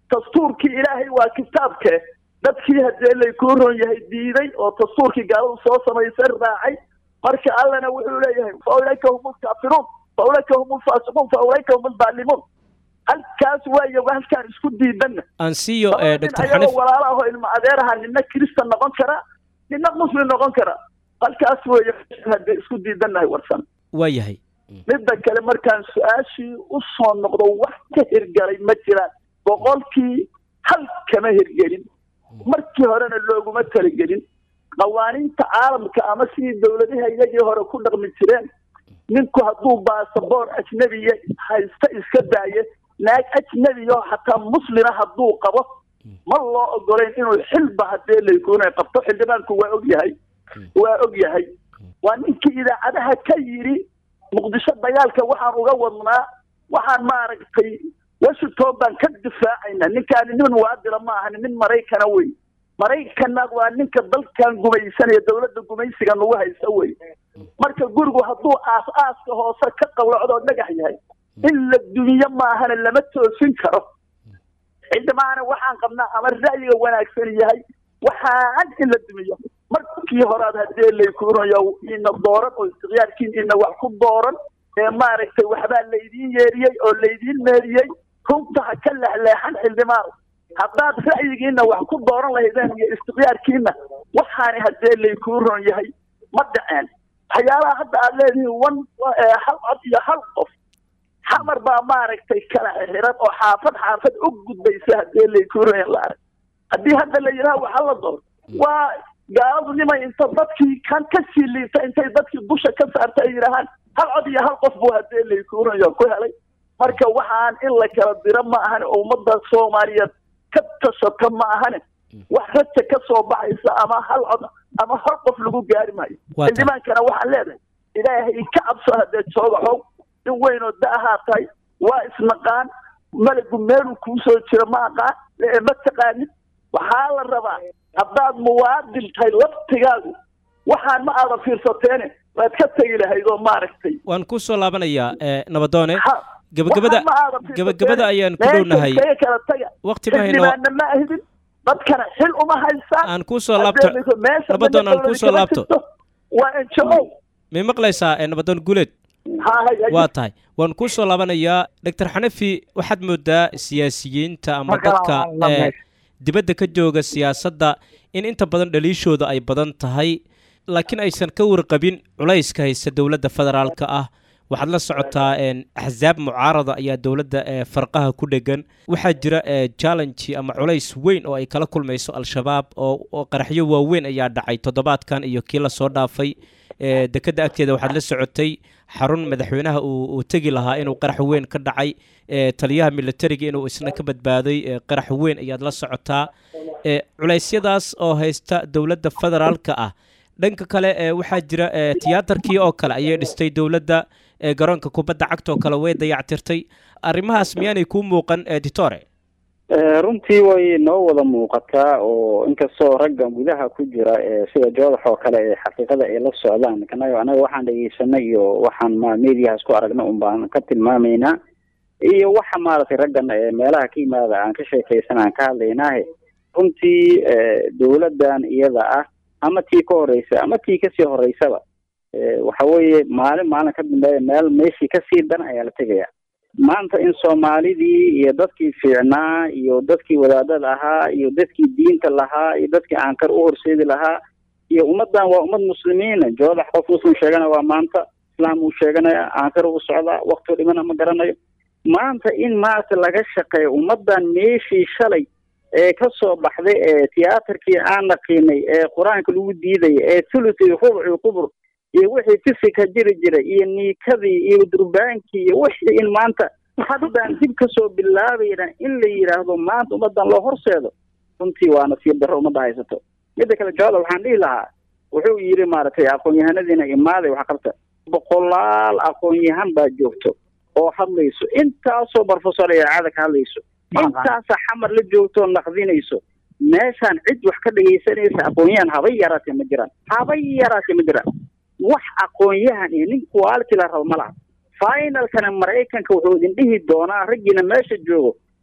dastuurkii ilaahay waa kitaabke dadkii haddee laykuu ron yahay diiday oo dastuurkii gaaladu soo samaysay raacay marka allana wuxuu leeyahay fa ulaika hum lkaafiruun fa ulaika hum lfaasiquun fa ulaika hum aldaalimuun halkaas waayo halkaan isku diidanna ansiyo Laba nin dr ayagoo xanif walaalo ahoo ilma adeeraha nina kristan noqon kara nina muslim noqon kara halkaas weeye haddee isku diidannahay warsan waa yahay midda kale markaan su-aashii u soo noqdo wax ka hirgalay ma jiraan boqolkii hal kama hirgelin markii horena looguma talagelin qawaaniinta caalamka ama sidii dowladaha iyagii hore ku dhaqmi jireen ninku hadduu baasaboor ajnebiya haysta iska daaye naag ajnebiyo xataa muslima hadduu qabo ma loo ogolayn inuu xilba haddee laykuuna qabto xildhibaanku waa og yahay waa og yahay waa ninkii idaacadaha ka yidhi muqdisho dagaalka waxaan uga wadnaa waxaan maaragtay washington baan ka difaacayna ninkaani nin muwaadila ma ahani nin maraykana wey maraykanna waa ninka dalkan gumaysanaya dowladda gumaysiga nagu haysa wey marka gurigu hadduu aas aaska hoose ka qawlacdoo dhagax yahay in la dumiyo maahana lama toosin karo xildhibaana waxaan qabnaa ama ra'yiga wanaagsan yahay waxaan in la dumiyo markii horaad haddee laykuunayo ina dooran oo istiqyaarkiin ina wax ku dooran ee maaragtay waxbaa laydiin yeeriyey oo laydiin meeriyey runta ha ka leexleexan xildhibaan haddaad ra'yigiina wax ku dooran lahaydeen iyo istiqyaarkiina waxaani haddee laykuu ron yahay ma dhaceen waxyaalaha hadda aad leedihiin wan hal cod iyo hal qof xamar baa maaragtay kala xiran oo xaafad xaafad u gudbaysa haddee laykuu ron yahay la arag haddii hadda la yidhaha waxa la door waa gaaladu nimay inta dadkii kan ka sii liita intay dadkii dusha ka saarta ay yidhaahaan hal cod iyo hal qof buu haddee laykuunayo ku helay marka waxaan in la kala diro ma ahane oo ummadda soomaaliyeed ka tashata ma ahane wax raja ka soo baxaysa ama hal cod ama hal qof lagu gaari maayo Waa tahay. xildhibaankana waxaan leedahay ilaahay ka cabso haddee jooga xoog in weynoo da ahaa tahay waa isnaqaan malagu meeluu kuu soo jiro ma aqaan ee ma taqaanid waxaa la rabaa haddaad muwaadin tahay laftigaagu waxaan ma aada fiirsateene waad ka tegi lahayd oo maaragtay waan ku soo laabanayaa eh, nabadoone Ha- gabagabada waxaan ma aada fiirsateene. gabagabada ayaan ku Meesha dhownahay iskaga kala taga waqti ma hayno xildhibaanna ma ahidin dadkana xil uma haysaan aan ku soo laabto Haddee meesha nabadoon aan ku dowladi soo kama laabto jirto, waa NGO may maqlaysaa eh, nabadoon guuleed ha hay hay waa tahay waan ku soo laabanayaa doctor xanafi waxaad moodaa siyaasiyiinta ama Marka dadka waan la eh, meesha. dibadda ka jooga siyaasadda in inta badan dhaliishooda ay badan tahay laakiin aysan ka warqabin culayska haysta dowladda federaalka ah waxaad la socotaa een, axsaab mucaarada ayaa dowladda ee farqaha ku dhegan waxaa jira ee, challenge ama culays weyn oo ay kala kulmayso al-shabaab oo oo qaraxyo waaweyn ayaa dhacay toddobaadkan iyo kii lasoo dhaafay ee, dekedda agteeda waxaad la socotay xarun madaxweynaha uu uu tegi lahaa inuu qarax weyn ka dhacay ee, taliyaha militariga inuu isna ka badbaaday ee, qarax weyn ayaad la socotaa ee, culeysyadaas oo haysta dowladda federaalka ah dhanka kale ee, waxaa jira ee, tiyaatarkii oo kale ayay dhistay dowladda ee, garoonka kubadda cagta oo kale way dayactirtay arrimahaas miyaanay kuu muuqan editore Eh, runtii way noo wada muuqataa oo inkastoo ragga gudaha ku jira ee sida joodax oo kale ee xaqiiqada ay la socdaan kanaga anaga waxaan dhegeysanay iyo waxaan ma mediahaas ku aragna un baan ka tilmaamaynaa iyo waxa maaragtay raggan ee meelaha ka yimaada aan ka sheekaysan aan ka hadlaynaahe runtii eh, dowladdan iyada ah ama tii ka horeysa ama tii kasii horeysaba eh, waxa weeye maalin maalin ka dambeeya meel meeshii kasii dan ayaa la tegaya maanta in soomaalidii iyo dadkii fiicnaa iyo dadkii wadaadada ahaa iyo dadkii diinta lahaa iyo dadkii aankar u horseedi lahaa iyo ummaddan waa ummad muslimiina joodax qof muslim sheegana waa maanta islaam uu sheeganaya aankar u socdaa wakti dhimana ma garanayo maanta in maaragta laga shaqeeyo ummaddan meeshii shalay ee ka soo baxday ee tiyaatarkii aan naqiinay ee qur-aanka lagu diidaya ee thuluthi rubci qubur iyo wixii fisika jiri jiray iyo niikadii iyo durbaankii iyo wixii in maanta haddaan dib kasoo bilaabayna in la yidhaahdo maanta ummadan loo horseedo runtii waa nasiib darro ummadda haysato midda kale jooda waxaan dhihi lahaa wuxuu yidhi maaragtay aqoon-yahanadiina imaaday wax qabta boqolaal aqoon-yahan baa joogto oo hadlayso intaasoo barofesor ee caada ka hadlayso intaasa xamar la joogto oo naqdinayso meeshaan cid wax ka dhegaysanaysa aqoon-yahan habay yaraatee ma jiraan habay yaraatee ma jiraan wax aqoon-yahan iyo nin quality la rabo ma laha finalkana maraykanka wuxuu idin dhihi doonaa raggiina meesha joogo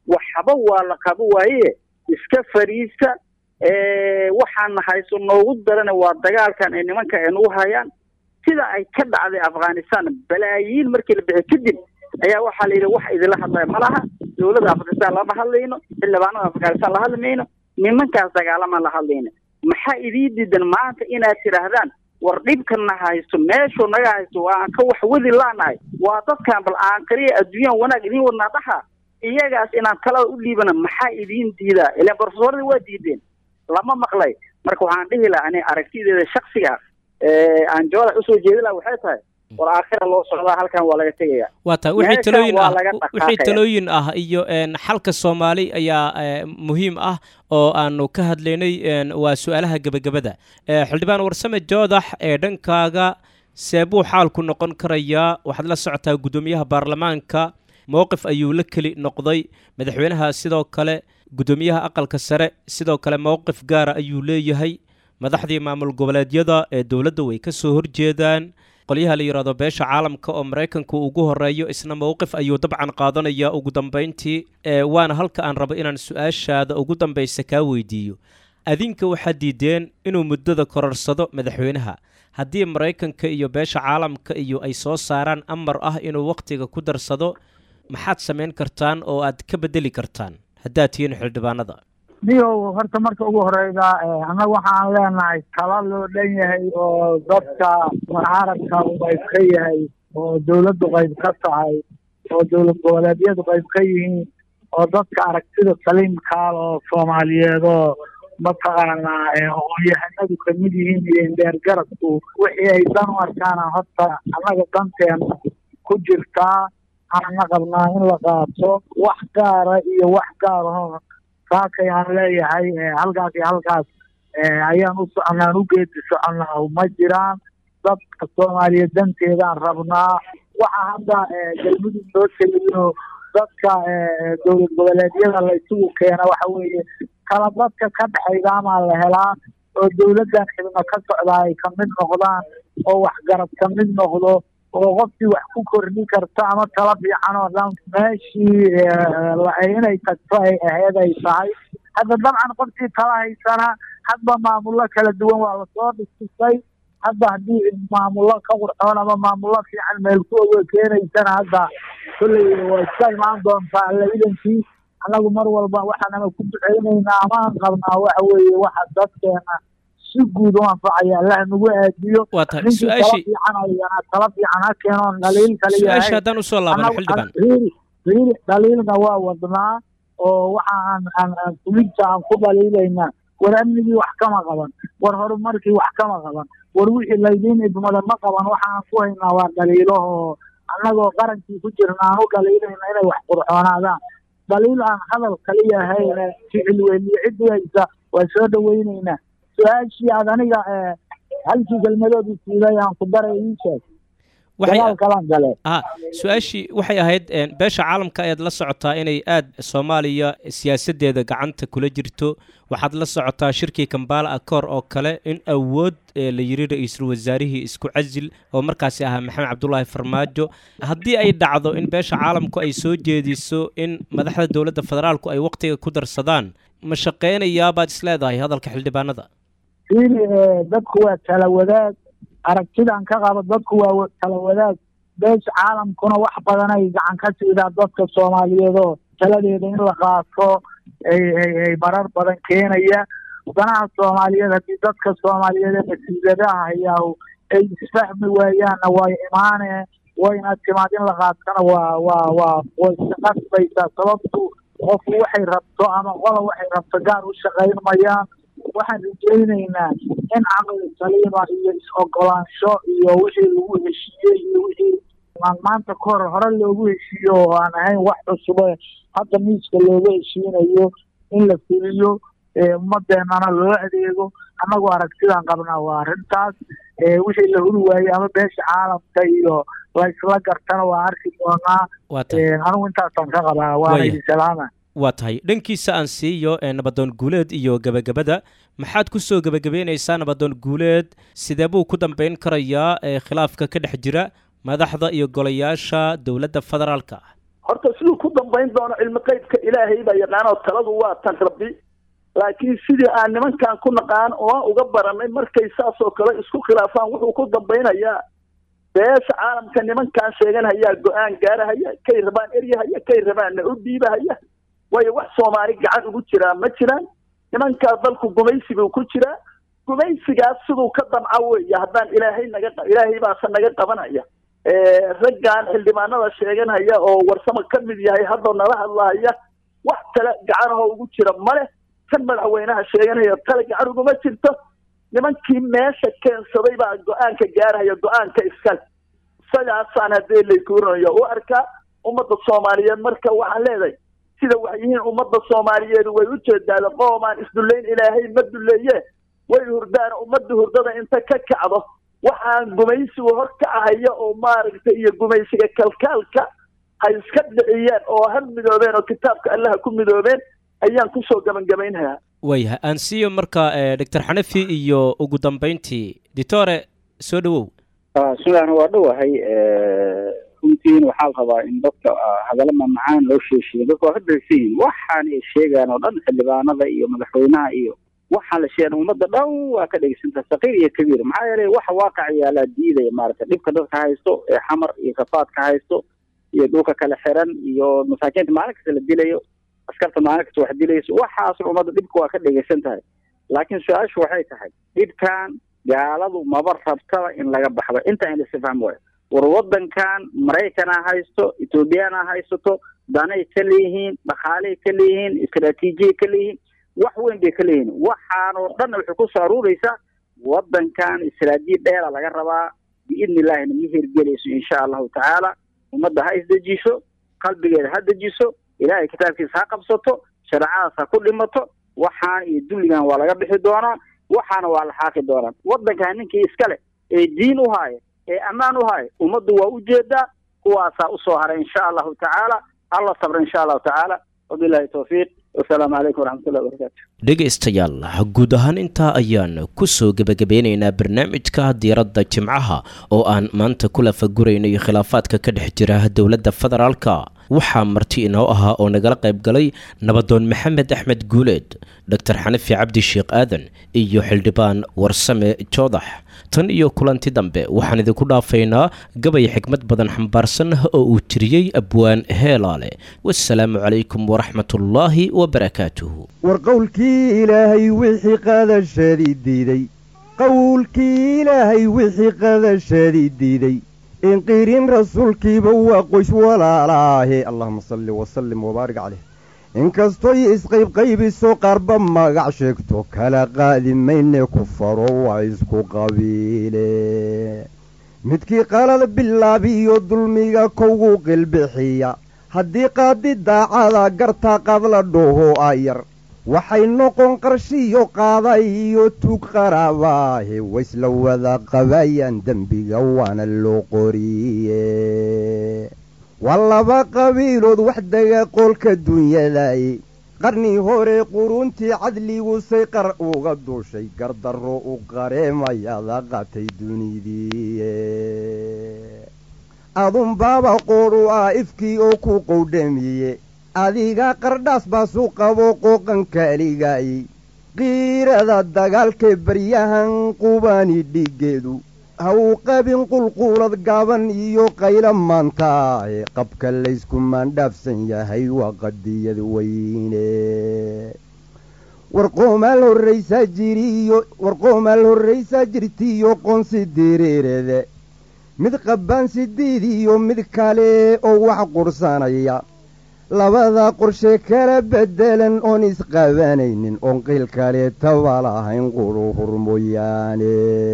waxba waa la qabo waaye iska fariista waxaana hayso noogu darana waa dagaalkan ay nimanka ay nagu hayaan sida ay ka dhacday afghanistan balaayiin markii la bixi kadib ayaa waxaa la yidhi wax idinla hadlaya ma laha dowladda afghanistan lama hadlayno xildhibaanada afghanistan la hadli mayno nimankaas dagaalama la hadlayno maxaa idii diidan maanta inaad tidhaahdaan war dhibkana haysto meeshuu naga haysto waa aan ka wax wadi laanahay waa dadkan bal aan kaliya adduunyaan wanaag idiin wadnaa dhaha iyagaas inaan talada u dhiibana maxaa idiin diidaa ilaan barofesoorada waa diideen lama maqlay marka waxaan dhihi lahaa ani aragtideeda shaksiga aan jawada usoo jeedi laha waxay tahay war aakhira loo socdaa halkan waa laga tegaya waa tahay wixii talooyin ah wixii talooyin ah iyo xalka soomaali ayaa muhiim ah oo aanu ka hadlaynay waa su-aalaha gebagabada xildhibaan warsame joodax ee dhankaaga seebuu xaalku noqon karayaa waxaad la socotaa guddoomiyaha baarlamaanka mowqif ayuu la keli noqday madaxweynaha sidoo kale guddoomiyaha aqalka sare sidoo kale mowqif gaara ayuu leeyahay madaxdii maamul goboleedyada ee dowladda way ka soo horjeedaan qolyaha la yidhaahdo beesha caalamka oo maraykanku ugu horeeyo isna mowqif ayuu dabcan qaadanaya ugu dambayntii waana halka aan rabo inaan su-aashaada ugu dambaysa kaa weydiiyo adinka waxaad diideen inuu muddada kororsado madaxweynaha haddii maraykanka iyo beesha caalamka iyo ay soo saaraan amar ah inuu wakhtiga ku darsado maxaad samayn kartaan oo aad ka bedeli kartaan haddaad tihiin xildhibaanada niyow horta marka ugu horeyda annaga waxaan leenahay tala loo dhan yahay oo dadka mucaaradka uu qayb ka yahay oo dowladdu qayb ka tahay oo dowlad goboleedyadu qayb ka yihiin oo dadka aragtida saliimkaal oo soomaaliyeed oo mataqaanaa aqoon-yahanadu kamid yihiin iyo indheer garadku wixii ay dan u arkaana horta annaga danteena ku jirtaa aanna qabnaa in la qaato wax gaara iyo wax gaaraho saakay aan leeyahay halkaas iyo halkaas ayaan u soconaan u geedi soconaa ma jiraan dadka soomaaliya danteedaan rabnaa waxa hadda galmudug loo teliyo dadka dowlad goboleedyada la isugu keena waxa weeye kala dadka ka dhexaydaamaa la helaa oo dowladdan xibno ka socdaa ay kamid noqdaan oo waxgarad kamid noqdo oo qofkii wax ku kordhin karta ama tala fiican oo dhan meeshii inay tagto ay aheyd ay tahay hadda dabcan qofkii tala haysana hadba maamullo kala duwan waa lasoo dhisisay hadda haddii maamullo ka qurxoon ama maamullo fiican meel ku oga keenaysana hadda kolley waa iska imaan doontaa alla idankii annagu mar walba waxaanama ku duceynaynaa ama aan qabnaa waxa weeye waxa dadkeena si guud u anfacaya allah nagu aadiyo waa tahay su-aashii fiican ayana tala fiican ha keenoon dhaliil kale su-aasha haddaan usoo laabano xildhibaan riiri riiri dhaliilna waa wadnaa oo waxa aan aan aan fulinta aan ku dhaliilaynaa war amnigii wax kama qaban war horumarkii wax kama qaban war wixii laydiin idmada ma qaban waxaan ku haynaa waa dhaliilo oo annagoo qarankii ku jirna aan u dhaliilayna inay wax qurxoonaadaan dhaliil aan hadal kaliya ahayn ficil weliyo ciddii haysa waa soo dhaweyneynaa su-aashii aad aniga halkii kelmadood isiiday aan ku daray ii sheeg dagaal kalan gale a su-aashii waxay ahayd beesha caalamka ayaad la socotaa inay aad soomaaliya siyaasaddeeda gacanta kula jirto waxaad la socotaa shirkii kambala akoor oo kale in awood la yiri ra-iisul wasaarihii isku casil oo markaasi ahaa maxamed cabdulaahi farmaajo haddii ay dhacdo in beesha caalamku ay soo jeediso in madaxda dowladda federaalku ay wakhtiga ku darsadaan ma shaqeynayabaad isleedahay hadalka xildhibaanada fiili dadku waa tala wadaag aragtidan ka qabo dadku waa tala wadaag beesha caalamkuna wax badan ay gacan ka siidaa dadka soomaaliyeed oo taladeeda in la qaato ay marar badan keenaya danaha soomaaliyeed haddii dadka soomaaliyeed ee masiidadaha hayaahu ay isfahmi waayaanna way imaane wayna timaad in la qaatana waa waa waa way isqasbaysaa sababtu qofku waxay rabto ama qola waxay rabto gaar u shaqayn mayaan waxaan rajaynaynaa in caqli saliima iyo is-ogolaansho iyo wixii lagu heshiiyey iyo wixii aan maanta ka hor hore loogu heshiiyo oo aan ahayn wax cusube hadda miiska looga heshiinayo in la fuliyo ummadeenana loo adeego annagoo aragtidaan qabnaa waa arrintaas wixii la huri waayey ama beesha caalamka iyo la isla gartana waa arki doonaa anigu intaasaan ka qabaa waana idin salaama waa tahay dhankiisa aan siiyo nabadoon guuleed iyo gebagabada maxaad ku soo gebagabeynaysaa nabadoon guuleed sidee buu ku dambeyn karayaa khilaafka ka dhex jira madaxda iyo golayaasha dowladda federaalka ah horta siduu ku dambayn doono cilmi qeybka ilaahay baa yaqaan oo taladu waa tan rabbi laakiin sidii aan nimankan ku naqaan oo uga baranay markay saas oo kale isku khilaafaan wuxuu ku dambaynayaa beesha caalamka nimankan sheeganhayaa go-aan gaarahaya kay rabaan eryahaya kay rabaanna u dhiibahaya waayo wax soomaali gacan ugu jiraa ma jiraan nimankaas dalku gumaysi buu ku jiraa gumaysigaas siduu ka damca weeye haddaan ilaahay naga ilaahay baase naga qabanaya raggan xildhibaanada sheeganhaya oo warsamo ka mid yahay haddoo nala hadlahaya wax kale gacanahoo ugu jira male kan madaxweynaha sheeganaya tale gacan uguma jirto nimankii meesha keensaday baa go-aanka gaarahaya go-aanka iskale isagaasaan haddii laykuurinayo u arkaa ummadda soomaaliyeed marka waxaan leedahay sida wax yihiin ummadda soomaaliyeed way u jeedaada qoomaan isdullayn ilaahay ma dulleeye way hurdaan ummadda hurdada inta ka kacdo waxaan gumaysigu hor kacahaya oo maaragtay iyo gumaysiga kalkaalka ha iska dhiciyeen oo ha midoobeen oo kitaabka allaha ku midoobeen ayaan kusoo gabangamaynhayaa waayahay aan siiyo marka doctor xanafi iyo ugu dambayntii ditore soo dhowow bismillahi waa dhowahay runtiin waxaa la rabaa in dadka hadalla mamacaan loo sheeshiyo dadka waa ka dagsan yihin waxaan ay sheegaan oo dhan xildhibaanada iyo madaxweynaha iyo waxaan la sheegan ummadda dhan waa ka dhegeysantaa saqiir iyo kabiir maxaa yeelay waxa waaqac yaalaa diidaya maaragtay dhibka dadka haysto ee xamar iyo kafaadka haysto iyo dhulka kale xiran iyo masaakiinta maalin kasta la dilayo askarta maalin kasta wax dilayso waxaasna ummadda dhibka waa ka dhegeysan tahay laakiin su-aashu waxay tahay dhibkan gaaladu maba rabtaba in laga baxdo inta in lasi fahmi waayo war waddankan maraykana haysto ethoobiyaana haysato danay ka leeyihiin dhaqaaley ka leeyihiin istraatiijiyay ka leeyihiin wax weyn bay ka leeyihiin waxaanoo dhan waxay ku soo aruuraysaa waddankan istaraatiiji dheera laga rabaa biidni illahina ma hirgelayso insha allahu tacaala ummadda ha isdejiso qalbigeeda ha dejiso ilaahay kitaabkiisa ha qabsato shareecadaas ha ku dhimato waxaan iyo dulligan waa laga bixi doonaa waxaana waa la xaaqi doonaa waddankan ninkii iskale ee diin u haaya ee ammaan u haaya ummaddu waa u jeedaa kuwaasaa usoo haray insha allahu tacaala alla sabra insha allahu tacaala wabilahi towfiiq wasalaamu calaykum waraxmatullahi wabarakatu dhegaystayaal guud ahaan intaa ayaan ku soo gebagabeynaynaa barnaamijka diiradda jimcaha oo aan maanta ku lafaguraynay khilaafaadka ka dhex jira dowladda federaalka waxaa marti inoo ahaa oo nagala qayb galay nabadoon maxamed axmed guuleed doctor xanafi cabdi sheekh aadan iyo xildhibaan warsame joodax tan iyo kulanti dambe waxaan idinku dhaafaynaa gabay xikmad badan xambaarsan oo uu tiriyey abwaan heelaale wasalaamu calaykum waraxmatullaahi wabarakaatuhu war qowlkii ilaahay wixii qadashadii diiday qowlkii ilaahay wixii qadashadii diiday inqirin rasuulkiiba waa qoys walaalaahe allahuma salli wasallim wabaarik caleyh inkastoy isqaybqaybiso qaarba magac sheegto kala qaadi mayne ku faro waa isku qabiile midkii qalad bilaabiyo dulmiga kowgu qilbixiya haddii qaadi daacada gartaa qadla dhoho ayar waxay noqon qarshiyo qaaday iyo tug qaraabaahe waysla wada qabayaan dembiga waana loo qoriye waa laba qabiilood wax dega qoolka dunyadaye qarnii hore quruntii cadligusay qar uga duushay gardarro u qareemayada qatay dunidiiye adunbaaba qoodhu ah ifkii oo ku qowdhamiye adiga qardhaas baasu qabo qooqanka aligaayey qiirada dagaalkee baryahan qubani dhiggeedu ha uu qabin qulquulad gaaban iyo qaylo maantaahe qabka laysku maandhaafsan yahay waa qadiyad weyne warqoomaal horraysaa jiriyo warqoomaal horraysaa jirtiiyo qoonsi diriirede mid qabbaan sidiid iyo mid kale oo wax qursanaya labada qorshe kala beddelan oon isqabanaynin oon qiil kaleetaba lahayn quluhur mooyaane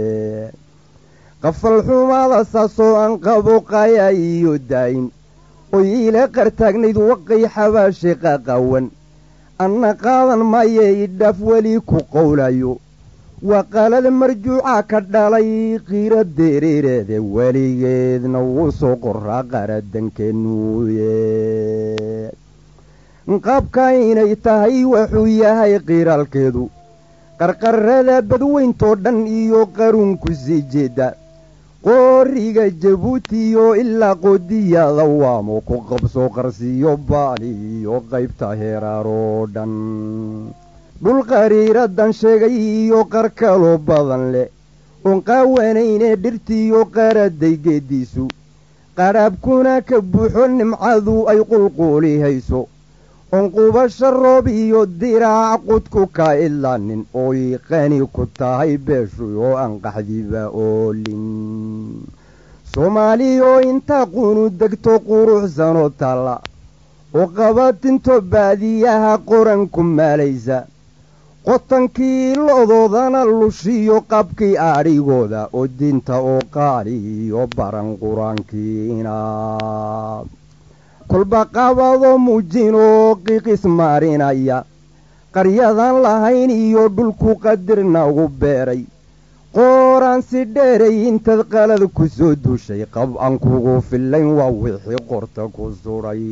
qafal xumaada saasoo aan qabo qaya iyo daayin oy iila qartaagnayd waqay xabaashe qaqawan anna qaadan maye idhaaf weli ku qowlayo waa qalad marjuuca ka dhalay qiira dereereede weligeedna wuu soo qoraa qaradankenuuye qaabka inay tahay wuxuu yahay qiiraalkeedu qarqarrada badweyntoo dhan iyo qarunku sii jeedda qooriga jabuutiyo ilaa qoodiyada waamo ku qabso qarsiyo baali iyo qaybta heeraaroo dhan dhul qariiradan sheegay iyo qar kaloo badan leh oon qaawanayne dhirtiyo qaraday geediisu qadhaabkuna ka buuxo nimcadu ay qulquulihayso oon qubasho roob iyo diraac qudku ka idlaanin ooy qani ku tahay beeshu oo aan qaxdiba oolin soomaaliyoo intaa qunu degto quruxsanoo taalla oo qabatinto baadiyaha qoran ku maalaysa qotankii lo'doodana lushiyo qabkii adhigooda oo diinta oo qaali iyo baran qur-aankiina kolba qabadoo muujinoo qiiqis maarinaya qaryadan lahayn iyo dhulku qadirna ugu beeray qooraan si dheeray intaad qalad ku soo duushay qab aan kugu fillayn waa wixii qorta ku sudhay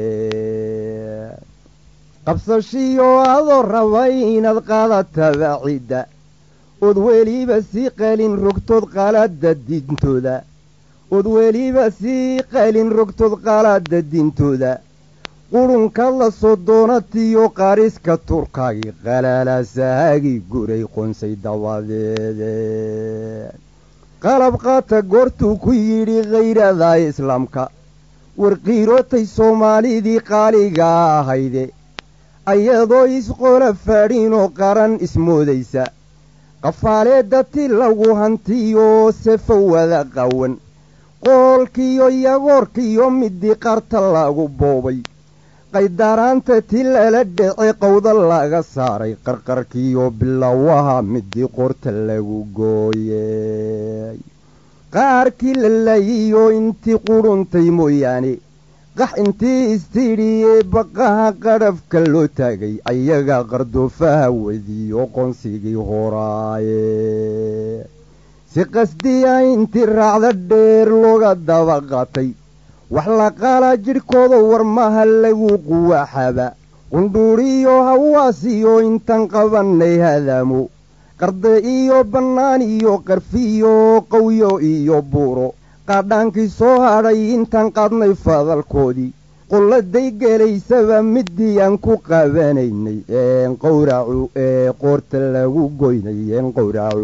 qabsashiyo adoo rabay inaad qaadataba cidda ood weliba sii qalin rogtood qalada diintooda ood weliba sii qalin rogtood qalaada diintooda qurunkaad la soo doonatiyo qariska turkaagii qalaalaasahaagii guray qonsay dabadeede qalab qaata goortuu ku yidhi khayrada islaamka warqiirootay soomaalidii qaaliga ahayde ayadoo isqola faadhinoo qaran ismoodaysa qafaaleedda ti lagu hantiyo sefa wada qawan qoolkiyo yagoorkiyo midii qarta lagu boobay qaydaraanta ti lala dhece qowda laga saaray qarqarkiyo bilowaha midii qorta lagu gooyey qaarkii la laayiyo intii quruntay mooyaane qax intii istidhiyee baqaha qadhafka loo taagay ayaga qardoofaha wediyo qonsigii horaaye si qasdiya intii raacda dheer looga daba qaatay wax la qaalaa jidhkooda warmaha lagu quwaxaba qundhuuriyo hawaasiyo intaan qabannay hadaamo qarde iyo bannaan iyo qarfiyo qawyo iyo buuro qaadhaankii soo hadhay intaan qaadnay fadalkoodii qulladay gelaysaba midii aan ku qabanaynay een qowracu ee qoorta lagu goynay een qowracu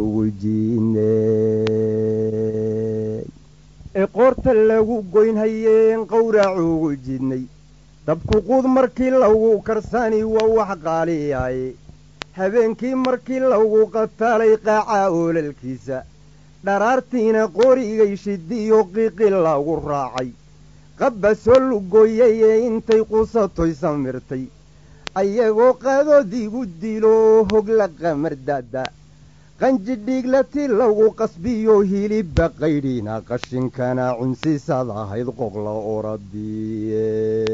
wejinay ee qoorta lagu goynhayeen qowracuugu jidnay dabku quud markii lagu karsani waa wax qaaliyaye habeenkii markii lagu qataalay qaaca oolalkiisa dharaartiina qorigay shidiyo qiiqi lagu raacay qabba soo lugooyay ee intay qusatoy samirtay ayagoo qaadoodiigu dilo hogla qamardaada qanjidhiiglati lagu qasbiyo hilibba qaydhiina qashinkana cunsisaad ahayd qoqla oradiye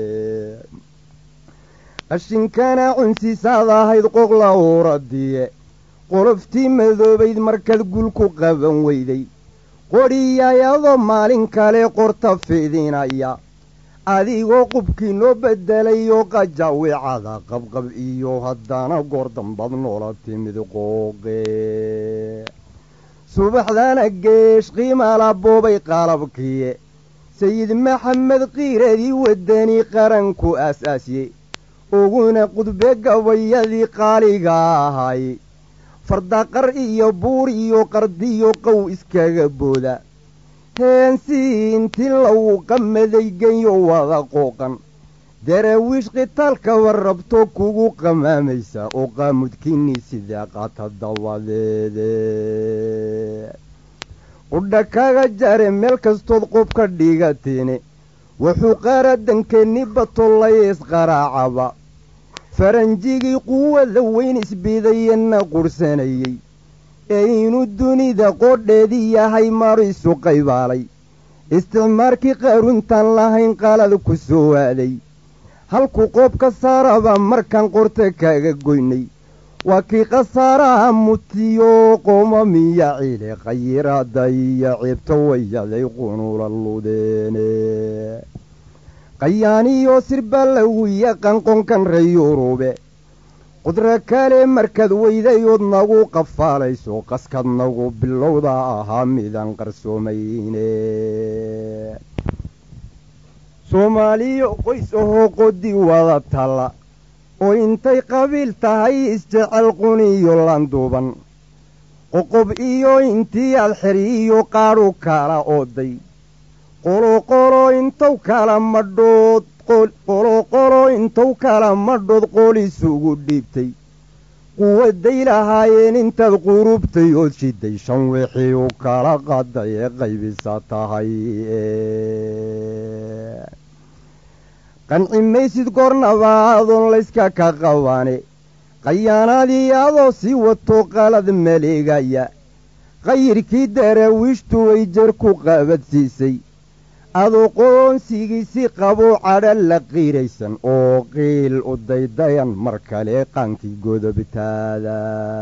qashinkana cunsisaad ahayd qoqla oradiye qoloftii madoobayd markaad gulku qaban weyday qodhiyayadoo maalin kale qorta fidinaya adigoo qubkii noo beddelay oo qajaawicada qabqab iyo haddana goor dambad noola timid qooqe subaxdana geesh qiimala boobay qalabkiye sayid maxamed qiiradii waddani qaranku aas-aasye uguna qudbe gabayadii qaaliga ahay fardaqar iyo buur iyo qardiyo qow iskaga booda heensii intii lagu qamaday genyo wada qooqan daraawiish qitaalkaba rabto kugu qamaamaysa oo qaamudkiinnii sidaa qaata dabadeede qudha kaga jare meel kastood qob ka dhigatiine wuxuu qaaradankeeni batollay isqaraacaba faranjigii quwada weyn isbidayenna qurhsanayey ee inuu dunida qoodheedii yahay marisu qaybaalay isticmaarkii qaaruntaan lahayn qalad ku soo waaday halku qoob ka saaraba markaan qorta kaaga goynay waa kii khasaaraha mutiyo qoomamiya ciile khayiraada iyo ceebta wayaday qunula ludeene qayaaniyo sirbaa lagu yaqaan qonkan reyurube qudro kale markaad weydayood nagu qafaalayso qaskad nagu bilowda ahaa midaan qarsoomayne soomaaliyo qoys ahoo qodi wada talla oo intay qabiil tahay isjecel quniyo landuuban qoqob iyo intii aad xeriyo qaadhu kala ooday qoloqolo intow kala madhood qoloqolo intow kala madhood qolisugu dhiibtay quwaday lahaayeen intaad qurubtay ood shiday shan wixii u kala qaday ee qaybisa tahay qanci maysid gornabaadoon layska ka qabaane qayaanaadii adoo sii wato qalad maleegaya qayirkii daraawiishtu way jar ku qabadsiisay adoo qoonsigiisi qaboo cadha la qiiraysan oo qiil u daydayan mar kale qaankii godobtaada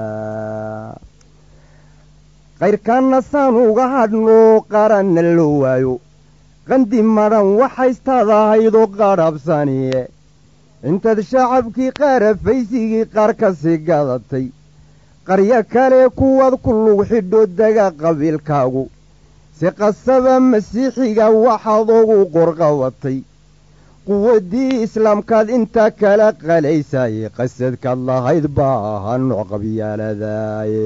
qayrkaanna saan uga hadhnoo qaranna loo waayo qandi madhan waxaystaad ahaydoo qadhabsaniye intaad shacabkii qaarafaysigii qaar ka sii gadatay qaryo kale kuwaad ku lug xidho dega qabiilkaagu si qasaba masiixiga waxaad ugu qorqabatay quwaddii islaamkaad intaa kala qalaysayey qasadkaad lahayd baa ahaa nooc qabyaaladaaye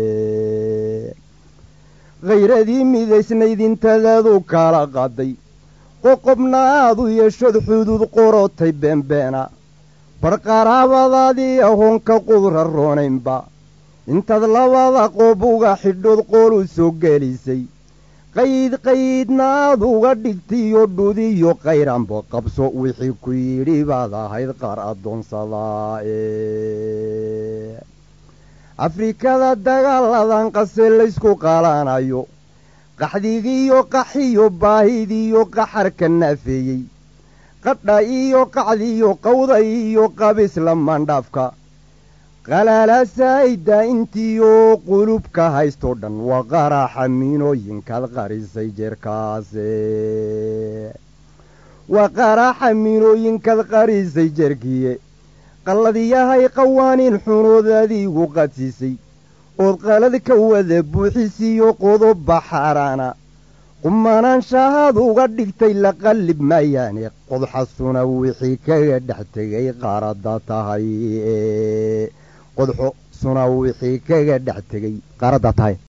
khayradii midaysnayd intadaadu kala qaday qoqobna aad u yeeshood xuduud qorotay beenbeena bar qaraabadaadii ahoonka qudra roonaynba intaad labada qoob uga xidhood qool u soo gelisay qayd qaydna aad uga dhigtiyo dhudiyo qayranba qabso wixii ku yidhi baad ahayd qaar addoonsadaa ee afrikada dagaaladan qase laysku qalanayo qaxdigiiyo qaxiyo baahidiiyo qaxarka naafeeyey qadha iyo qacdiyo qawda iyo qabis lamandhaafka qalaalaasaayda intiyo qulubka haystoo dhan waa qaraaxa miinooyinkaad qarisay jeerkaase waa qaraaxa miinooyinkaad qarisay jeerkiye qalladiyahay qawaaniin xunood adiigu qadsiisay ood qalad ka wada buuxisiyo qodoba xaaraana qumanaanshahaad uga dhigtay la qallib maayaane qodxasuna wixii kaga dhex tegay qaarada tahay qodxo suna wixii kaga dhex tegay qaarada tahay